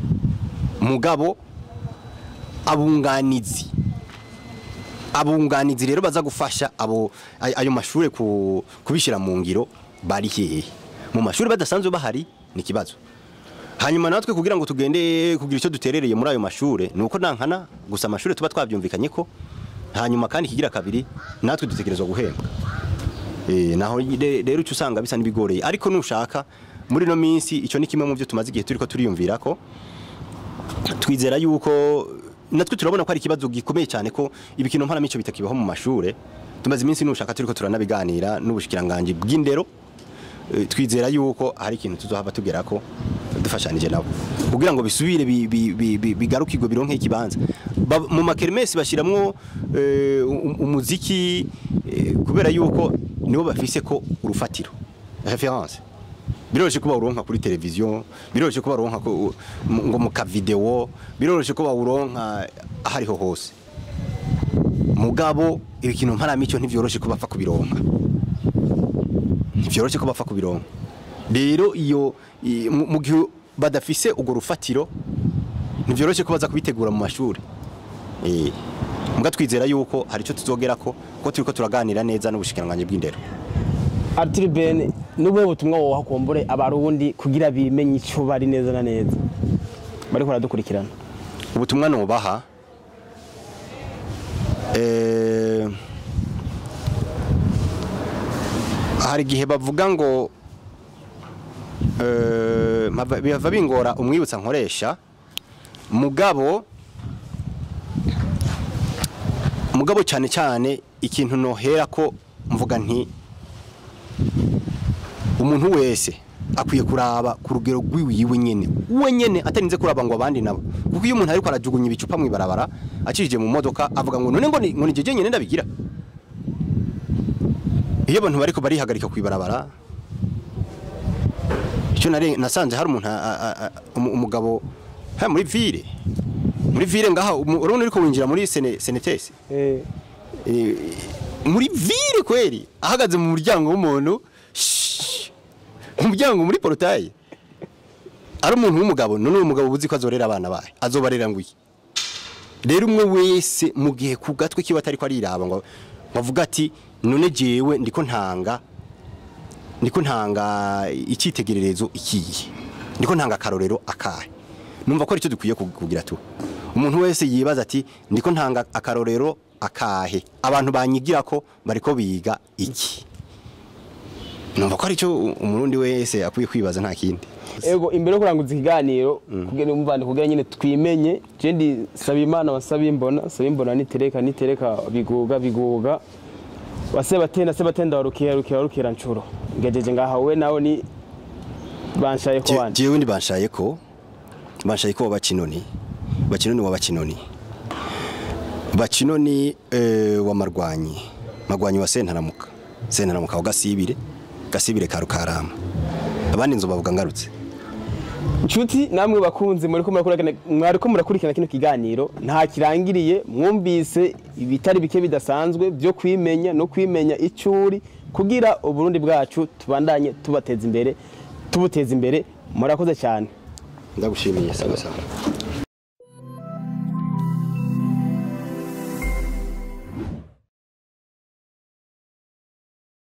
mugabo abunganizi abunganizi rero baza gufasha abo ay- ayo mashuri ku- kubishyira mu ngiro bari hehe mu mashuri badasanzwe bahari ni ikibazo hanyuma natwe kugira ngo tugende kugira icyo duterereye muri ayo mashuri ni uko nankana gusa amashuri tuba twabyumvikanye ko hanyuma kandi ikigira kabiri natwe dutegerezwa guhembwa Eh, naho re- rero icyo usanga bisa n'ibigoreye ariko nushaka muri no minsi icyo ni kimwe mu byo tumaze igihe turiko turiyumvira ko twizera yuko natwe turabona ko ari ikibazo gikomeye cyane ko ibikino mparamico bitakibaho mu mashure tumaze iminsi nushaka turiko turanabiganira n'ubushikiranganje bw'indero Eh, twizera yuko hari ikintu tuzohava tugera ko dufashanije nabo kugira ngo bisubire bi- bi- bi- bi- bigarukirwe bironke ikibanza Ba- mu makermesi bashiramwo eh, um- umuziki eh, kubera yuko nibo bafise ko urufatiro reference biroroshye ko bawuronka kuri televiziyo biroroshye ko baronka ko- mu- ngo mu kavideo biroroshye ko bawuronka ahariho hose mugabo ibikino mparamico ntivyoroshe ko bapfa kubironka ntivyoroshe ko bapfa kubironka rero iyo i- mu mu gihe badafise urwo rufatiro ntivyoroshe ko baza kubitegura mu mashuri eh muga twizera yuko hari icyo tuzogera ko ko turiko turaganira neza n'ubushikiranganje bw'indero Arthur Ben nubuhe butumwa woha kumbure abarundi kugira bimenye icyo bari neza na neza bariko baradukurikirana ubutumwa nubaha eh, hari igihe bavuga ngo eh, mpava- bihava bingora umwibutsa nkoresha mugabo mugabo cyane cyane ikintu nohera ko mvuga nti umuntu wese akwiye kuraba ku rugero rw'iwiwe nyene we nyene atarinze kuraba ngo abandi nabo kuko iyo umuntu ariko arajugunya ibicupa mu ibarabara akirije mu modoka avuga ngo none ngo ni ngo ni jeje nyene ndabigira iyo abantu bariko barihagarika ku ibarabara icyo nare nasanze hari umuntu a- a- a- umu- umugabo ha muri ville muri ville ngaha umu- urabona uriko winjira muri sene senetesi eh Eh, muri ville kweli ahagaze mu muryango w'umuntu shhh, mu muryango muri porutaye ari umuntu w'umugabo none uwo mugabo uzi ko azorera abana bahe azobarera ngo iki rero umwe wese mu gihe ku gatwe kiwe atari ko ariraba ngo ngo avuga ati none jewe ndiko ntanga ndiko ntanga icyitegererezo ikiye ndiko ntanga akarorero akahe numva ko aricyo dukwiye kug- kugira tu umuntu wese yibaza ati ndiko ntanga akarorero akahe abantu banyigira ko bariko biga iki numva ko aricyo umurundi wese akwiye kwibaza nta kindi ego imbere yo kuranguza ikiganiro kugira umuvandi kugira nyine twimenye jendi saba imana wasaba imbona saba imbona nitereka nitereka biguga biguga waseba tenda seba tenda warukira rukira rukira ncuro ngejeje ngaha we nawe ni banshaye ko Je- wanje jewe ndi banshaye ko banshaye ko bakinoni bakinoni wa bakinoni bakinoni eh, wa marwanyi marwanyi wa sentaramuka sentaramuka wa gasibire gasibire ka rukarama abandi nzo bavuga ngarutse Nshuti namwe bakunzi muriko murakurikirana mwariko murakurikirana kino kiganiro nta kirangiriye mwumvise ibitari bike bidasanzwe byo kwimenya no kwimenya icuri kugira uburundi bwacu tubandanye tubateza imbere tubuteza imbere murakoze cyane ndagushimiye sawa sawa